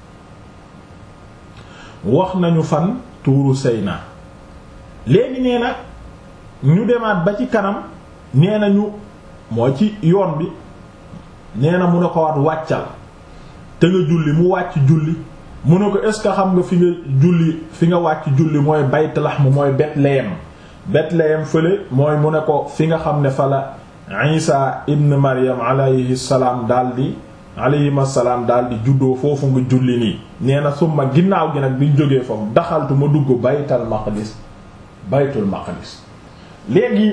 Speaker 1: wax nañu fan tuuru Sayna léegi nee na ñu demaat ba ci kanam nee na ñu moo ci yoon bi nee na mu ne ko waat wàccal te nga julli mu wàcc julli mu ne ko est ce que xam nga fi nga julli fi nga wàcc julli mooy Bayt Lahm mooy Bethléem Bethléem fële mooy mu ne ko fi nga xam ne fa la Isa ibn Maryam alayhi salaam daldi alayhim assalaam daldi juddoo foofu nga julli nii nee na summa ginnaaw gi nag biñ jógee foofu daxaltu ma dugg Baytal Maqdis Baytul Maqdis léegi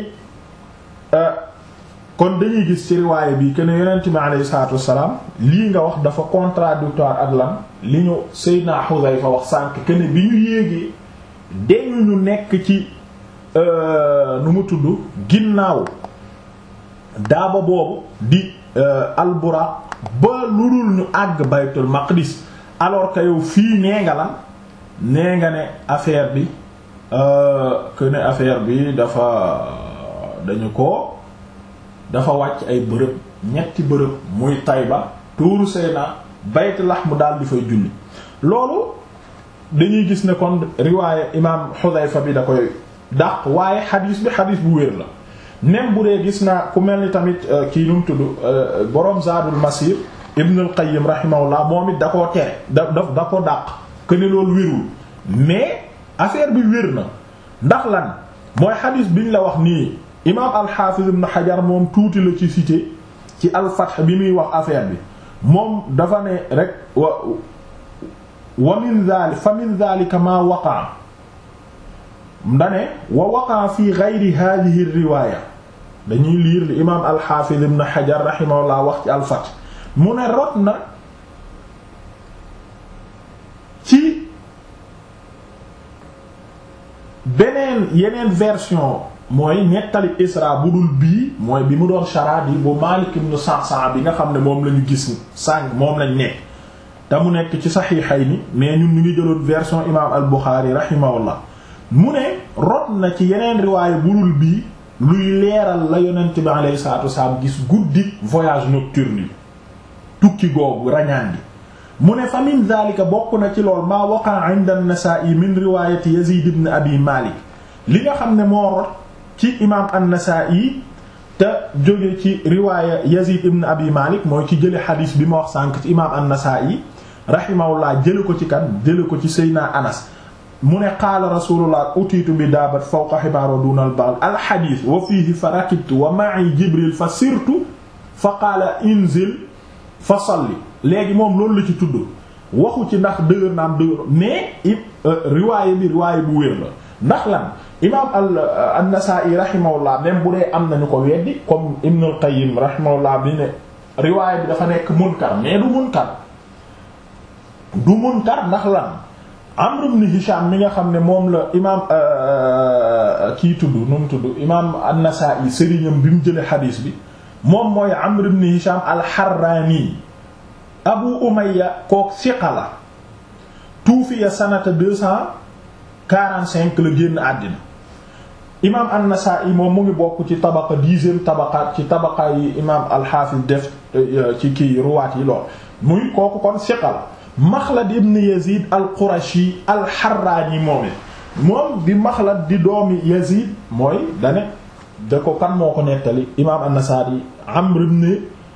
Speaker 1: kon dañuy gis ci riwaaye bi que ne yonent bi alayhi salaatu wassalaam lii nga wax dafa contradictoire ak lan li ñu Seydina Xudayfa wax sànq que ne bi ñu yéegee dañu ñu nekk ci nu mu tudd ginnaaw daaba boobu di alburaq ba lu dul ñu àgg baytul maqdis alors que yow fii nee nga lan nee nga ne affaire bi que ne affaire bi dafa dañu ko dafa wàcc ay bërëb ñetti bërëb muy Tayba tuuru Seyna Bayt Lahm daal di fay julli loolu dañuy gis ne kon riwaaye imaam Xudayfa bi da koy dàq waaye xadiis bi xadiis bu wér la même bu dee gis naa ku mel ni tamit kii nu mu tudd boroom Zaadul Masir Ibn al-Qayyim rahimahullah moom it da koo tere da da da ko dàq que ne loolu wérul mais affaire bi wér na ndax lan mooy xadiis biñ la wax nii imaam al-Hafiz Ibn Hajar moom tuuti la ci cité ci al-Fath bi muy wax affaire bi moom dafa ne rek wa wa min dhalik fa min dhalika ma waqa'a ndane wa waqa'a fi ghayri hadhihi riwaya dañuy liir li imaam al-Hafiz Ibn Hajar rahimahullah wax ci al-Fath mu ne rot na ci beneen yeneen version mooy nettali Isra bu dul bii mooy bi mu doon chara bi bu Maalik ibn Sa'sa'a bi nga xam ne moom lañu gis sànq moom lañ nekk te mu nekk ci Sahihayni mais ñun ñu ngi jëloon version imaam al-Bukhari rahimahullah mu ne rot na ci yeneen riwaayu bu dul bii luy leeral la yonent bi alayhi salaatu wasalaam gis guddi voyage nocturne yi tukki googu rañaan gi mu ne fa min dhalika bokk na ci lool maa waqa inda an-Nasa'i min riwaayati Yazid ibn Abi Malik li nga xam ne moo rot ci imaam an-Nasa'i te jóge ci riwaaya Yazid ibn Abi Malik mooy ci jële xadiis bi ma wax sànk ci imaam an-Nasa'i rahimahullah jële ko ci kan jële ko ci Seydina Anas mu ne qaala rasulullah utiitu bi daabat fawqa xibaaro duna al baghl al xadiis wa fiihi fa rakibtu wa ma'i Jibril fa sirtu fa qaala inzil fa salli léegi moom loolu la ci tudd waxu ci ndax dëgër naam dëgër mais it riwaaye bi riwaaye bu wér la ndax lan imaam al an-Nasaa'i rahimahullah même bu dee am nañu ko weddi comme Ibn al-Qayyim rahimahullah bi ne riwaaye bi dafa nekk munkar mais du munkar du munkar ndax lan Amr ibn Hisham mi nga xam ne moom la imaam kii tudd nu mu tudd imaam an-Nasaa'i sëriñam bi mu jëlee xadiis bi moom mooy Amr ibn Hisham al-Harrani Abu Umayya kook siqa la tuufiya sanata deux cent quarante-cinq la génn àddina imaam an-Nasaa'i moom mu ngi bokk ci tabaqa dixième tabaqaat ci tabaqa yi imaam al-Hafiz def ci kii ruwaat yi lool muy kooku kon siqa la Maxlad ibn Yazid al-Qurashi al-Harrani moom it moom di Maxlad di doomi Yazid mooy dane da ko kan moo ko nettali imaam an-Nasaa'i Amr ibn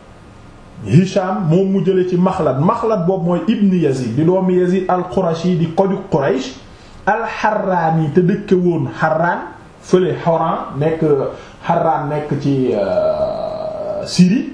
Speaker 1: Hisham moom mu jële ci Maxlad Maxlad boobu mooy ibn Yazid di doomi Yazid al-Qurashi di koju Quraysh al-Harrani te dëkke woon Harran fële Horan nekk Harran nekk ci Syrie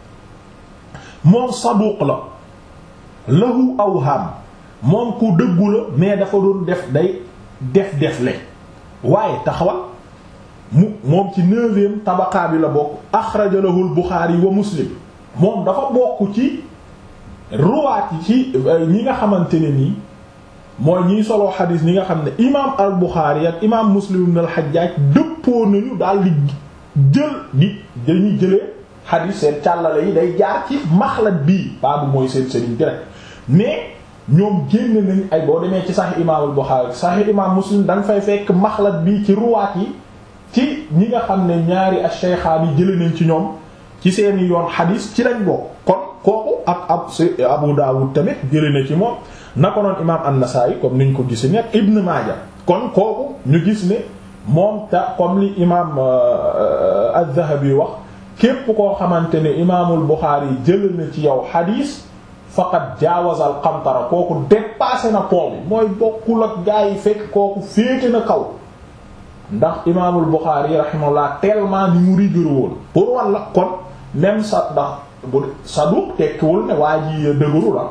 Speaker 1: moom saduq la lahu awham moom ku dëggu la mais dafa doon def day def def le waaye taxawal mu moom ci neuvième tabaqaa bi la bokk axraja lahu al-Bukhari wa Muslim moom dafa bokk ci ruwaat yi ci ñi nga xamante ne nii mooy ñiy soloo xadiis ñi nga xam ne imaam al-Bukhari ak imaam Muslim ibn al-Hajjaj dëppoo nañu daal di jël di dañuy jëlee xadiis seen càllale yi day jaar ci maxlat bii baabu mooy seen sëriñ direct mais ñoom génn nañ ay boo demee ci Sahih imaam al-Bukhari Sahih imaam Muslim da nga fay fekk maxlat bii ci ruwaat yi ci ñi nga xam ne ñaari ash-shaykhaani yi jëlee nañ ci ñoom ci seeni yoon xadiis ci lañ bokk kon kooku ak ab Abu Dawud tamit jëlee na ci moom na ko noon imaam an-Nasaa'i comme niñ ko gis nekk Ibn Maaja kon kooku ñu gis ne moom ta comme li imaam az-Zahabi wax képp koo xamante ne imaamul Buxaari jëlee na ci yow xadiis faqad jaawaza al-qantara kooku dépassé na pont bi mooy bokkul ak gaa yi fekk kooku féete na kaw ndax imaamul Buxaari rahimahullah tellement ni mu rigoureux woon pour walla kon même sa ndax bu saduq tekkiwul ne waa ji dëgëru la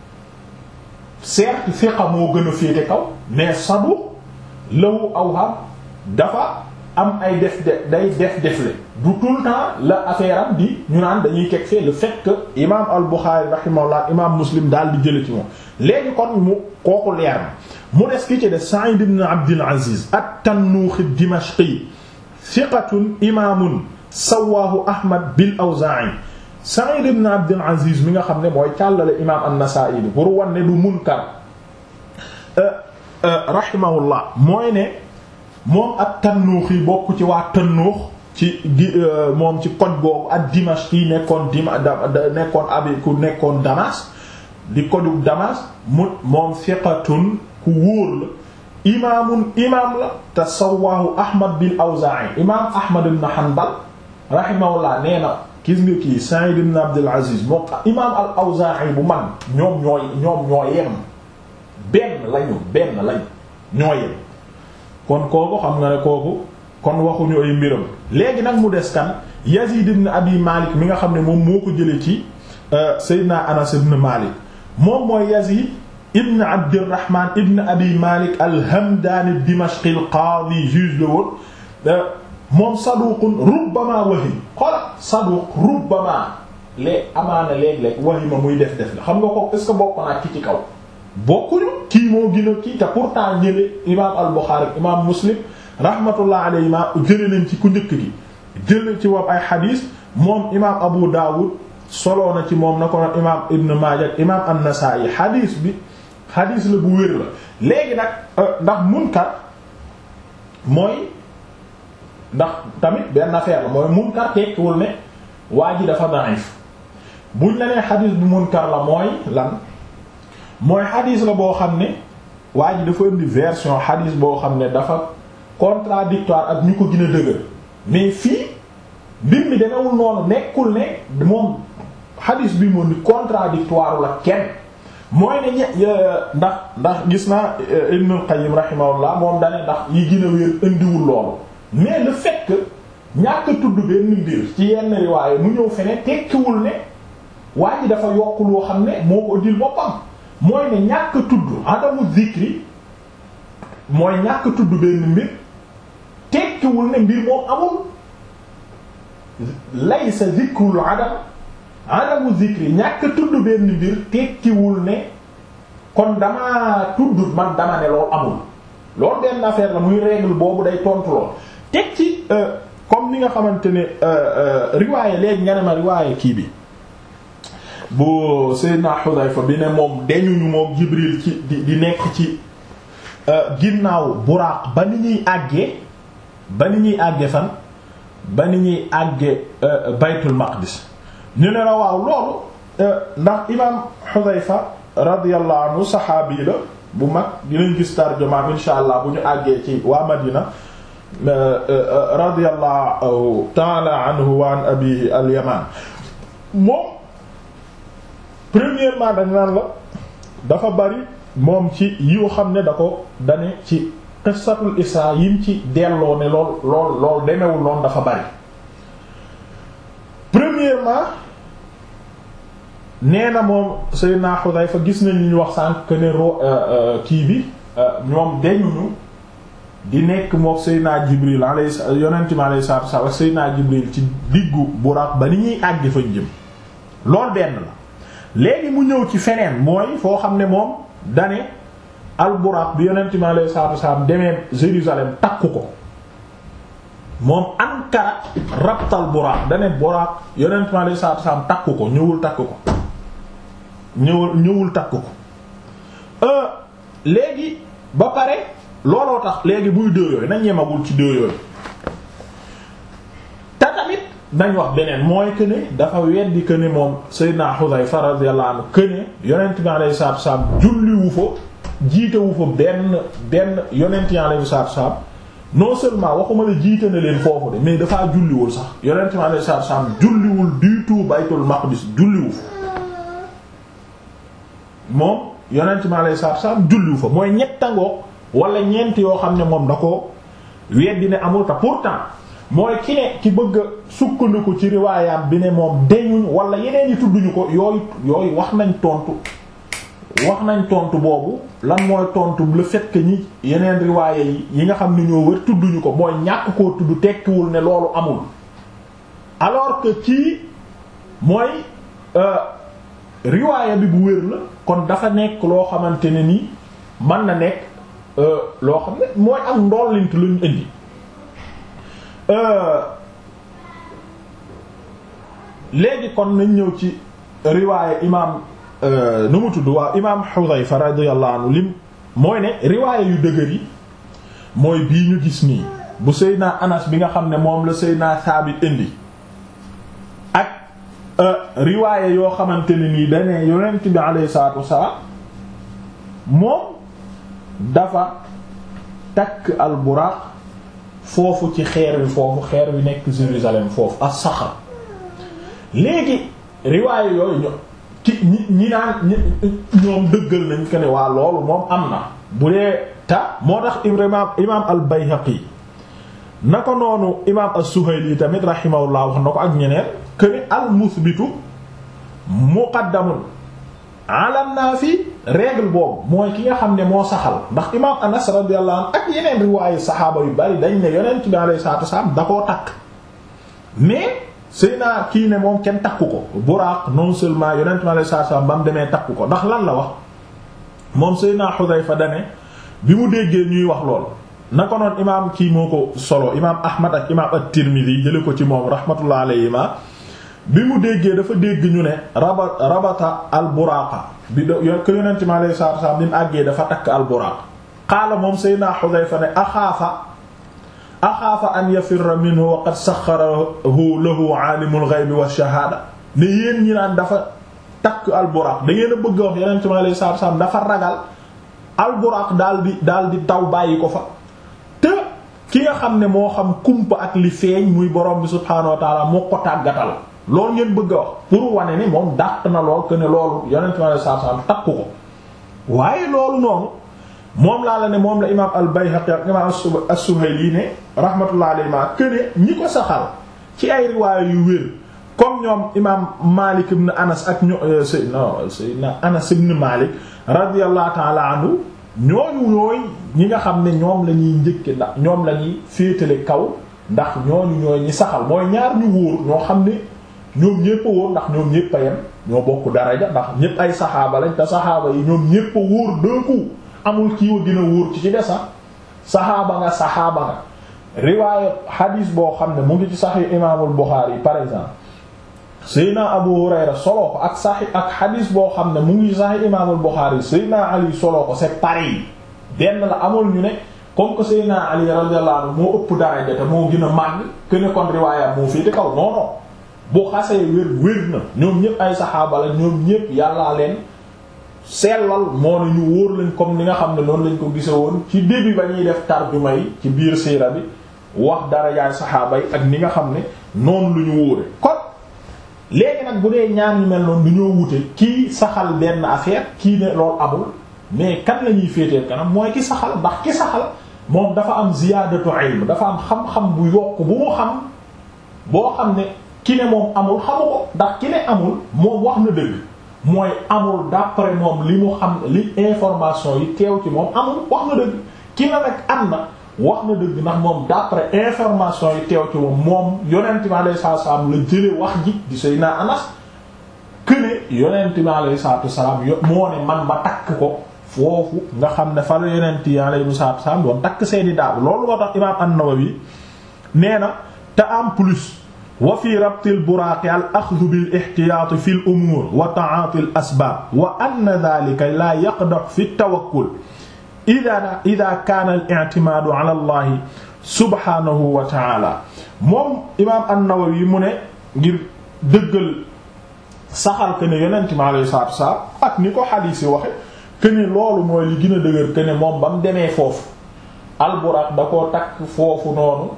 Speaker 1: certes fiqa moo gën a féete kaw mais saduq lahu awham dafa am ay def de day def defle du tout le temps la affaire am di ñu naan dañuy teg fee le fait que imaam al Buxaari rahimahullah imaam Muslim daal di jële ci moom léegi kon mu kooku leer na mu des ki ci de Sa'id ibn Abdul Aziz at-Tannuxi ad-Dimashqi thiqatun imaamun sawaahu Ahmad bil Awzaa'i Sa'id ibn Abdul Aziz mi nga xam ne mooy càllale imaam an-Nasaa'i bi pour wan ne du munkar rahimahullah mooy ne moom ak Tannuux yi bokk ci waa Tannuux ci gi moom ci koj boobu ak Dimashq yi nekkoon dima nekkoon abi ku nekkoon Damas di kojug Damas mu moom fiqatun ku wóor la imaamun imaam la te sawaahu Ahmad bil Awzaa'i imaam Ahmad ibn Hanbal rahimahullah nee na gis nga kii Sa'id ibn Abdul Aziz moom imaam al Awzaa'i bu man ñoom ñooy ñoom ñoo yem benn lañu benn lañu ñoo yem kon kooku xam nga ne kooku kon waxuñu ay mbiram léegi nag mu des kan Yazid ibn Abi Malik mi nga xam ne moom moo ko jëlee ci Seydina Anas ibn Malik moom mooy Yazid ibn Abdirrahman ibn Abi Malik al-Hamdani Dimashqi al-Qadi juge la woon moom saduqun rubbama wahim xola saduq rubbama lee amaana léeg-léeg wahima muy def def la xam nga ko est-ce que bokk naa ki ci kaw bokkuñu kii moo gën a kii te pourtant ñële imam al-Bukhari imam Muslim rahmatullah alayhima jële nañ ci ku njëkk gi jële ci wam ay xadiis moom imam Abu Dawud soloo na ci moom na ko nag imam Ibn Maaja ak imam An-Nasa'i xadiis bi xadiis la bu wér la léegi nag ndax munkar mooy ndax tamit benn affaire la mooy munkar tekkiwul ne waa ji dafa da'if buñ la nee xadiis bu munkar la mooy lan mooy xadiis la boo xam ne waa ji dafa indi version xadiis boo xam ne dafa contradictoire ak ñu ko gën a dëgër mais fii mbir mi demewul noonu nekkul ne moom xadiis bi moom ni contradictoire la kenn mooy ne ñe ndax ndax gis naa Ibnul Qayyim rahimahullah moom dane ndax yi gën a wér indiwul loolu mais le fait que ñàkk a tudd benn mbir ci yenn riwaaye mu ñëw fene tekkiwul ne waa ji dafa yokk loo xam ne moo ko dil boppam mooy ne ñàkk a tudd adamu zikri mooy ñàkk a tudd benn mbir tekkiwul ne mbir moom amul laysa zikrul adam adamu zikri ñàkk a tudd benn mbir tekkiwul ne kon damaa tudd man dama ne loolu amul loolu benn affaire la muy règle boobu day tontu lool teg ci comme ni nga xamante ne riwaaye léegi nga ne ma riwaaye kii bi bu Seydina Xudayfa bi ne moom deñuñu moom Jibril ci di di nekk ci ginnaaw buraaq ba ni ñuy àggee ba ni ñuy àggee fan ba ni ñuy àggee baytul maqdis ñu ne la waaw loolu ndax imaam Xudayfa radiyallahu anhu saxaabi la bu mag dinañ gis tarjumaam insha allah bu ñu àggee ci waa Madina radiyallahu ta'ala anhu wa an abihi al-Yaman moom premièrement dañ naan la dafa bari moom ci yiw xam ne da ko dane ci qissatul isra yim ci delloo ne lool lool lool demewul noonu dafa bari premièrement nee na moom Seydina Xudayfa gis nañ li ñu wax sànq que ne ro kii bi ñoom deñuñu di nekk mook Seydina Jibril alayhi yonent mi alayhi salaatu wa salaam Seydina Jibril ci diggu Buraq ba ni ñuy àgg fañ jëm loolu benn la léegi mu ñëw ci feneen mooy foo xam ne moom dane al Buraq bi yonent mi alayhi salaatu wa salaam demee Jérusalem takku ko moom ankara rabtal Buraq dane Buraq yonent mi alayhi salaatu wa salaam takku ko ñëwul takku ko ñëwul ñëwul takku ko léegi ba pare looloo tax léegi buy deux yooyu nañ yemagul ci deux yooyu te tamit nañ wax beneen mooy que ne dafa weddi que ne moom Seydina Xudayfa radiyallahu anhu que ne yonent bi alayhi salaatu wasallam julliwu fa jiitewu fa benn benn yonent yi alayhi salaatu wasallam non seulement waxuma la jiite na leen foofu de mais dafaa julliwul sax yonent bi alayhi salaatu wasallam julliwul du tout Baytul Maqdis julliwu fa moom yonent bi alayhi salaatu wasallam julliwu fa mooy ñettangook wala ñeent yoo xam ne moom da ko weddi ne amul ta pourtant mooy ki ne ki bëgg a sukkandiku ci riwaayam bi ne moom deñuñ wala yeneen yi tudduñu ko yooyu yooyu wax nañ tontu wax nañ tontu boobu lan mooy tontu le fait que ñi yeneen riwaaya yi yi nga xam ne ñoo wër tudduñu ko mooy ñàkk koo tudd tekkiwul ne loolu amul alors que kii mooy riwaaya bi bu wér la kon dafa nekk loo xamante ne ni mën na nekk loo xam ne mooy ak ndollint luñ indi léegi kon nañ ñëw ci riwaaya imaam nu mu tudd waaw imaam Xudayfa radiyallahu anhu lim mooy ne riwaaya yu dëgër yi mooy bii ñu gis nii bu Seydina Anas bi nga xam ne moom la Seydina Saabit indi ak riwaaya yoo xamante ne nii dane yonent bi alayhi salaatu wassalaam moom dafa takk al buraq foofu ci xeer wi foofu xeer wi nekk Jérusalem foofu as saxar léegi riwaaya yooyu ño ki ñi ñi naan ñoom dëggal nañ ko ne waa loolu moom am na bu dee ta moo tax imaam imaam al Bayhaqi na ko noonu imaam as-Suhayli tamit rahimahullah wax na ko ak ñeneen que ni al musbitu muqaddamun ala nafi règle boobu mooy ki nga xam ne moo saxal ndax imaam Anas radiyallahu anhu ak yeneen riwaayu saxaaba yu bari dañ ne yonent bi alayhi salaatu wasallam da koo takk mais Seyna kii ne moom kenn takku ko Buraaq non seulement yonent bi alayhi salaatu wasallam ba mu demee takku ko ndax lan la wax moom Seyna Xudayfa dane bi mu déggee ñuy wax lool na ko noon imaam kii moo ko solo imaam Ahmad ak imaam at-Tirmidhi jële ko ci moom rahmatullah alayhima bi mu déggee dafa dégg ñu ne raba rabata al buraaqa bi do ko yonent mi alayhi salaatu wasallam bi mu àggee dafa takk al buraaq qaala moom Seydina Xudayfa ne axaafa axaafa an yafirra minhu wa qad saxxarahu lahu aalimul ghaybi wa shahaada ne yéen ñi naan dafa takk al buraaq da ngeen a bëgg a wax yonent mi alayhi salaatu wasallam dafa ragal al buraaq daal di daal di taw bàyyi ko fa te ki nga xam ne moo xam kumpa ak li feeñ muy borom bi subhaanahu wa taala moo ko tàggatal loolu ngeen bëgg a wax pour wane ni moom dàq na lool que ne loolu yonent mi alayhi salaatu salaam takku ko waaye loolu noonu moom laa la ne moom la imaam al-Bayhaqi ak imaam as-Suhayli ne rahmatullahi alayhi ma que ne ñi ko saxal ci ay riwaaya yu wér comme ñoom imaam Malik ibn Anas ak ño Seydina Seydina Anas ibn Malik radiyallahu ta'ala anhu ñooñu ñooy ñi nga xam ne ñoom la ñuy njëkke ndax ñoom la ñuy féetale kaw ndax ñooñu ñooy ñi saxal mooy ñaar ñu wóor ñoo xam ne ñoom ñépp a wóor ndax ñoom ñépp a yem ñoo bokk daraja ndax ñépp ay saxaaba lañ te saxaaba yi ñoom ñépp a wóor d'un coup amul kii wa gën a wóor ci ci des saxaaba nga saxaaba nga riwaaya xadiis boo xam ne mu ngi ci Sahih Imaamul Buxaari par exemple Seydina Abu Hurayra soloo ko ak saxi ak xadiis boo xam ne mu ngi Sahih Imaamul Buxaari Seydina Ali soloo ko c'est pareil benn la amul ñu ne comme que Seydina Ali radiyallahu anhu moo ëpp daraja te moo gën a màgg que ne kon riwaaya moo fii di kaw non non bu xasee wér wér na ñoom ñëpp ay saxaaba la ñoom ñëpp yàllaa leen sellal moo ne ñu wóor lañ comme ni nga xam ne noonu lañ ko gise woon ci début ba ñuy def tarjuma yi ci biir siira bi wax dara yaay saxaaba yi ak ni nga xam ne noonu lu ñu wóore kon léegi nag bu dee ñaan yu mel noonu du ñoo wute kii saxal benn affaire kii ne loolu amul mais kan la ñuy féetee kanam mooy ki saxal ndax ki saxal moom dafa am ziyaadatu ilm dafa am xam-xam bu yokk bu mu xam boo xam ne ki ne moom amul xamu ko ndax ki ne amul moom wax na dëgg mooy amul d'après moom li mu xam li information yi teew ci moom amul wax na dëgg ki ne nag am na wax na dëgg ndax moom d'après information yi teew ci moom moom yonent bi alayhi salaatu salaam la jële wax ji di Seydina Anas këne yonent bi alayhi salaatu salaam yo moo ne man ma takk ko foofu nga xam ne fa la yonent yi alayhi salaatu salaam doon takk seeni daabu loolu moo tax imaam an-Nawawi nee na te en plus wa fi rabtil buraaqi al axdu bil ixtiyaati fi l umuur wa ta'aati al asbaab wa anna daalika laa yaqdaxu fi tawakkul idaa idaa kaana al i'timaadu ala allahi subhaanahu wa ta'aala moom imaam an-Nawawi mu ne ngir dëggal saxal que ne yonent mi alayhi salaatu wa salaam ak ni ko xadiis yi waxe que ne loolu mooy li gën a dëgër que ne moom ba mu demee foofu al buraaq da koo takk foofu noonu.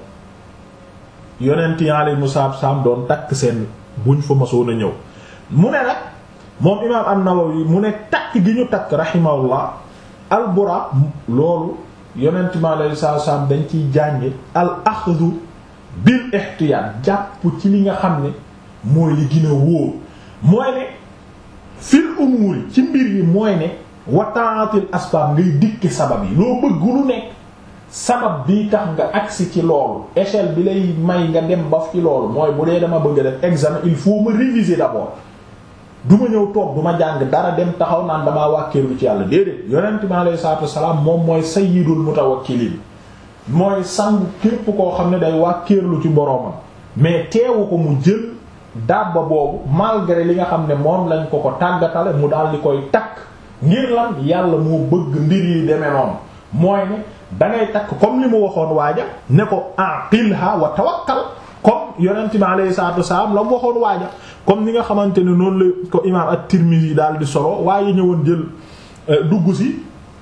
Speaker 1: yonent yi alayhimu salaam doon takk seen buñ fa masoon a ñëw mu ne nag moom imaam an-Nawawi mu ne takk gi ñu takk rahimahullah al buraaq loolu yonent mi alayhi salaam dañ ciy jànge al axdu bil ihtiyaat jàpp ci li nga xam ne mooy li gën a wóor mooy ne fil umuur ci mbir yi mooy ne wa ta'atil asbaab ngay dikki sabab yi loo bëgg lu nekk sabab bii tax nga agsi ci loolu échelle bi lay may nga dem ba ci loolu mooy bu dee dama bëgg a def examen il faut ma réviser d'abord du ma ñëw toog du ma jàng dara dem taxaw naan damaa wàkkeerlu ci yàlla déedéet yonent bi alayhi salaatu wassalaam moom mooy sayyidul mutawakkiliin mooy sangu képp koo xam ne day wàkkeerlu ci boroomam mais teewu ko mu jël dabba boobu malgré li nga xam ne moom lañ ko ko tàggatale mu daal di koy takk ngir lan yàlla moo bëgg mbir yi demee noonu mooy ne dangay takk comme li mu waxoon waaja ne ko aqilha wa tawakkal comme yonent bi alayhi salaatu wasalaam la mu waxoon waaja comme ni nga xamante ne noonu la ko imaam at-Tirmidhi daal di solo waaye ñëwoon jël dugg si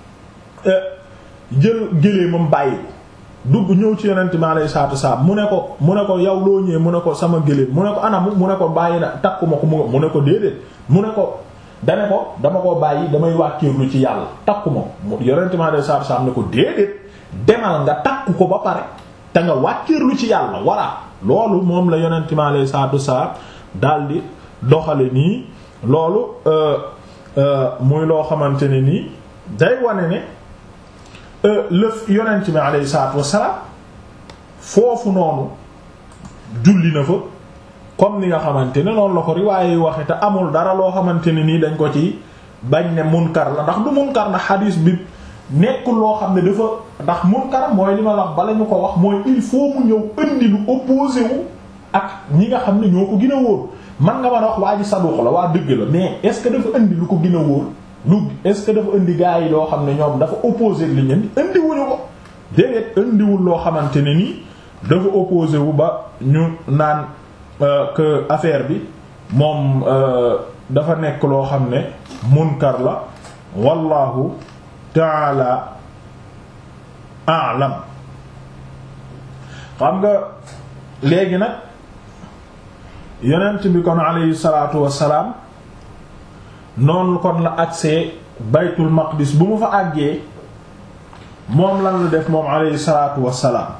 Speaker 1: jël géléemam bàyyi dugg ñëw ci yonent bi alayhi salaatu wasalaam mu ne ko mu ne ko yow loo ñëwee mu ne ko sama géléem mu ne ko anamu mu ne ko bàyyi na takkuma ko mu ne ko déedéet mu ne ko dane ko dama ko bàyyi damay wàkkiirlu ci yàlla takkuma ko yonent bi alayhi salaatu wasalaam ne ko déedéet demal nga takku ko ba pare te nga wàkkiirlu ci yàlla voilà loolu moom la yonent bi alayhi salaatu wasalaam daldi doxale nii loolu muy loo xamante ne nii day wane ne lëf yonent bi alayhi salaatu wassalaam foofu noonu julli na fa comme ni nga xamante ne noonu la ko riwaaye waxe te amul dara loo xamante ne nii dañ ko ci bañ ne munkar la ndax du munkar na xadiis bi nekkul loo xam ne dafa ndax munkar mooy li ma wax bala ñu ko wax mooy il faut mu ñëw indi lu opposé wu ak ñi nga xam ne ñoo ko gën a wóor man nga mën a wax waa ji saduq la waa dëgg la mais est-ce que dafa indi lu ko gën a wóor lu est-ce que dafa indi gaa yi loo xam ne ñoom dafa opposé li ñu indi indiwuñu ko déedéet indiwul loo xamante ne nii dafa opposé wu ba ñu naan que affaire bi moom dafa nekk loo xam ne munkar la wallahu taala a'lam xam nga léegi nag yonent bi kon alayhi salaatu wassalaam noonu kon la agsee baytul maqdis bu mu fa àggee moom lan la def moom alayhi salaatu wassalaam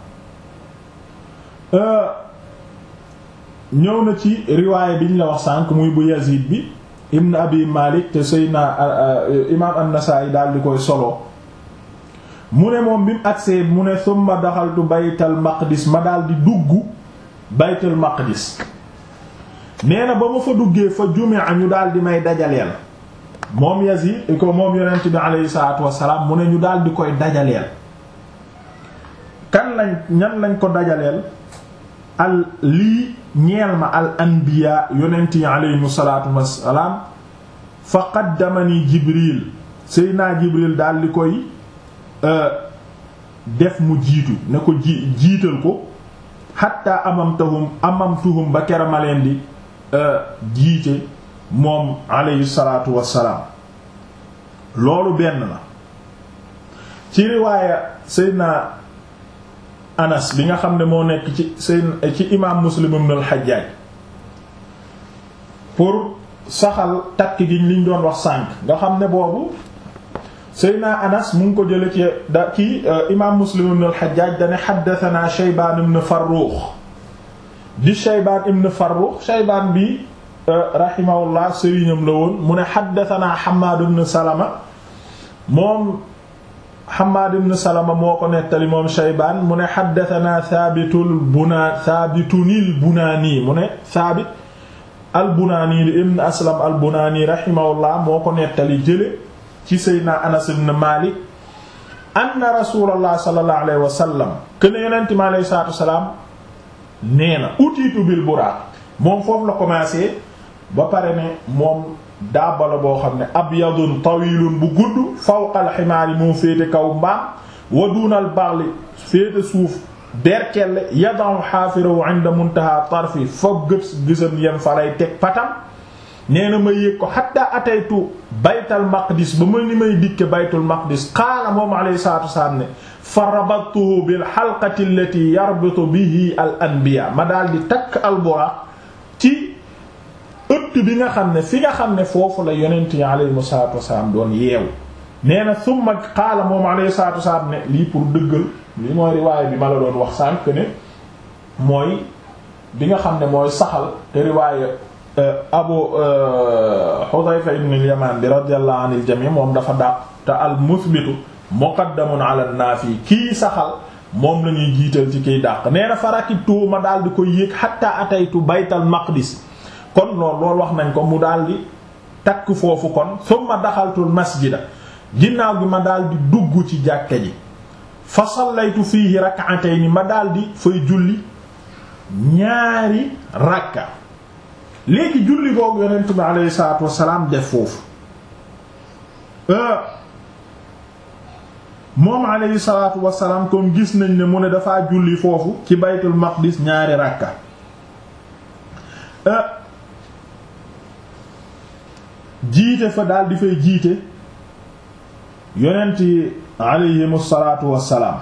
Speaker 1: ñëw na ci riwaaya bi ñu la wax sànq muy bu Yazid bi ibn abi Malik te Seydina imaam an-Nasaa'i daal di koy solo mu ne moom bi mu agsee mu ne summa daxaltu baytal maqdis ma daal di dugg baytul maqdis nee na ba ma fa duggee fa jumi'a ñu daal di may dajaleel moom Yazid ko moom yonent bi aleyhi salaatu wassalaam mu ne ñu daal di koy dajaleel kan lañ ñan lañ ko dajaleel al lii ñeel ma al anbiya yonent yi aleyhimu salaatu wassalaam fa qaddamani Jibril Seydina Jibril daal di koy def mu jiitu ne ko ji jiital ko hatta amamtahum amamtuhum ba kera ma leen di jiite moom alayhi salaatu wassalaam loolu benn la ci riwaaya Seydina Anas bi nga xam ne moo nekk ci Seydina ci imaam Muslim ibn al-Hajjaj pour saxal takk gi liñ doon wax sànq nga xam ne boobu Seydina Anas mu ngi ko jële ci da ci imaam Muslim ibn al-Hajjaj dane haddathana Shaybaan ibn Farrukh di Shaybaan ibn Farrukh Shaybaan bi rahimahullah sëriñam la woon mu ne haddathana Hammad ibn Salama moom Hammad ibn Salama moo ko nettali moom Shaybaan mu ne haddathana Thaabitul Bunaa Thaabitunil Bunaani mu ne Thaabit al-Bunaani li ibn Aslam al-Bunaani rahimahullah moo ko nettali jële ci Seydina Anas ibn Malik anna Rasuulullah sallallahu alayhi wa sallam ken Yonent mi alayhi salaatu wa salaam nee na utiitu bil buraaq moom foofu la commencé ba pare ne moom daabala boo xam ne abyadun tawilun bu gudd fawqal ximaari moo féete kaw mbaam wa dunal baxli féete suuf berkelle yadau xaafirahu inda muntaha tarfi foog gët gisam yem fa lay teg patam nee na ma yéeg ko xatta ataytu baytal maqdis ba ma ni may dikke baytul maqdis qaala moom alayhi salatu wasalaam ne fa rabattuhu bil xalqati allati yarbitu bihi al anbiya ma daal di takk al buraaq ci ëtt bi nga xam ne fi nga xam ne foofu la yonent yi alayhi salaatu wasalaam doon yeewu nee na summa qaala moom alayhi salaatu wasalaam ne lii pour dëggal lii mooy riwaaya bi ma la doon wax sànq ne mooy bi nga xam ne mooy saxal te riwaaya abu Hudayfa ibn al-Yaman bi radiyallahu anil jami moom dafa dàq te al musbitu muqaddamun ala an-nafi kii saxal moom la ñuy jiital ci kiy dàq nee na farakibtu ma daal di koy yéeg hatta ataytu baytal maqdis kon loolu loolu wax nañ ko mu daal di takk foofu kon summa daxaltul masjida ginnaaw gi ma daal di dugg ci jàkka ji fa sallaytu fiihi rak'atayn ma daal di fay julli ñaari rakka léegi julli boobu yonent bi alayhi salaatu wassalaam def foofu moom alayhi salaatu wassalaam comme gis nañ ne mu ne dafaa julli foofu ci baytul maqdis ñaari ràkka jiite fa daal di fay jiite yonent yi alayhimu salaatu wassalaam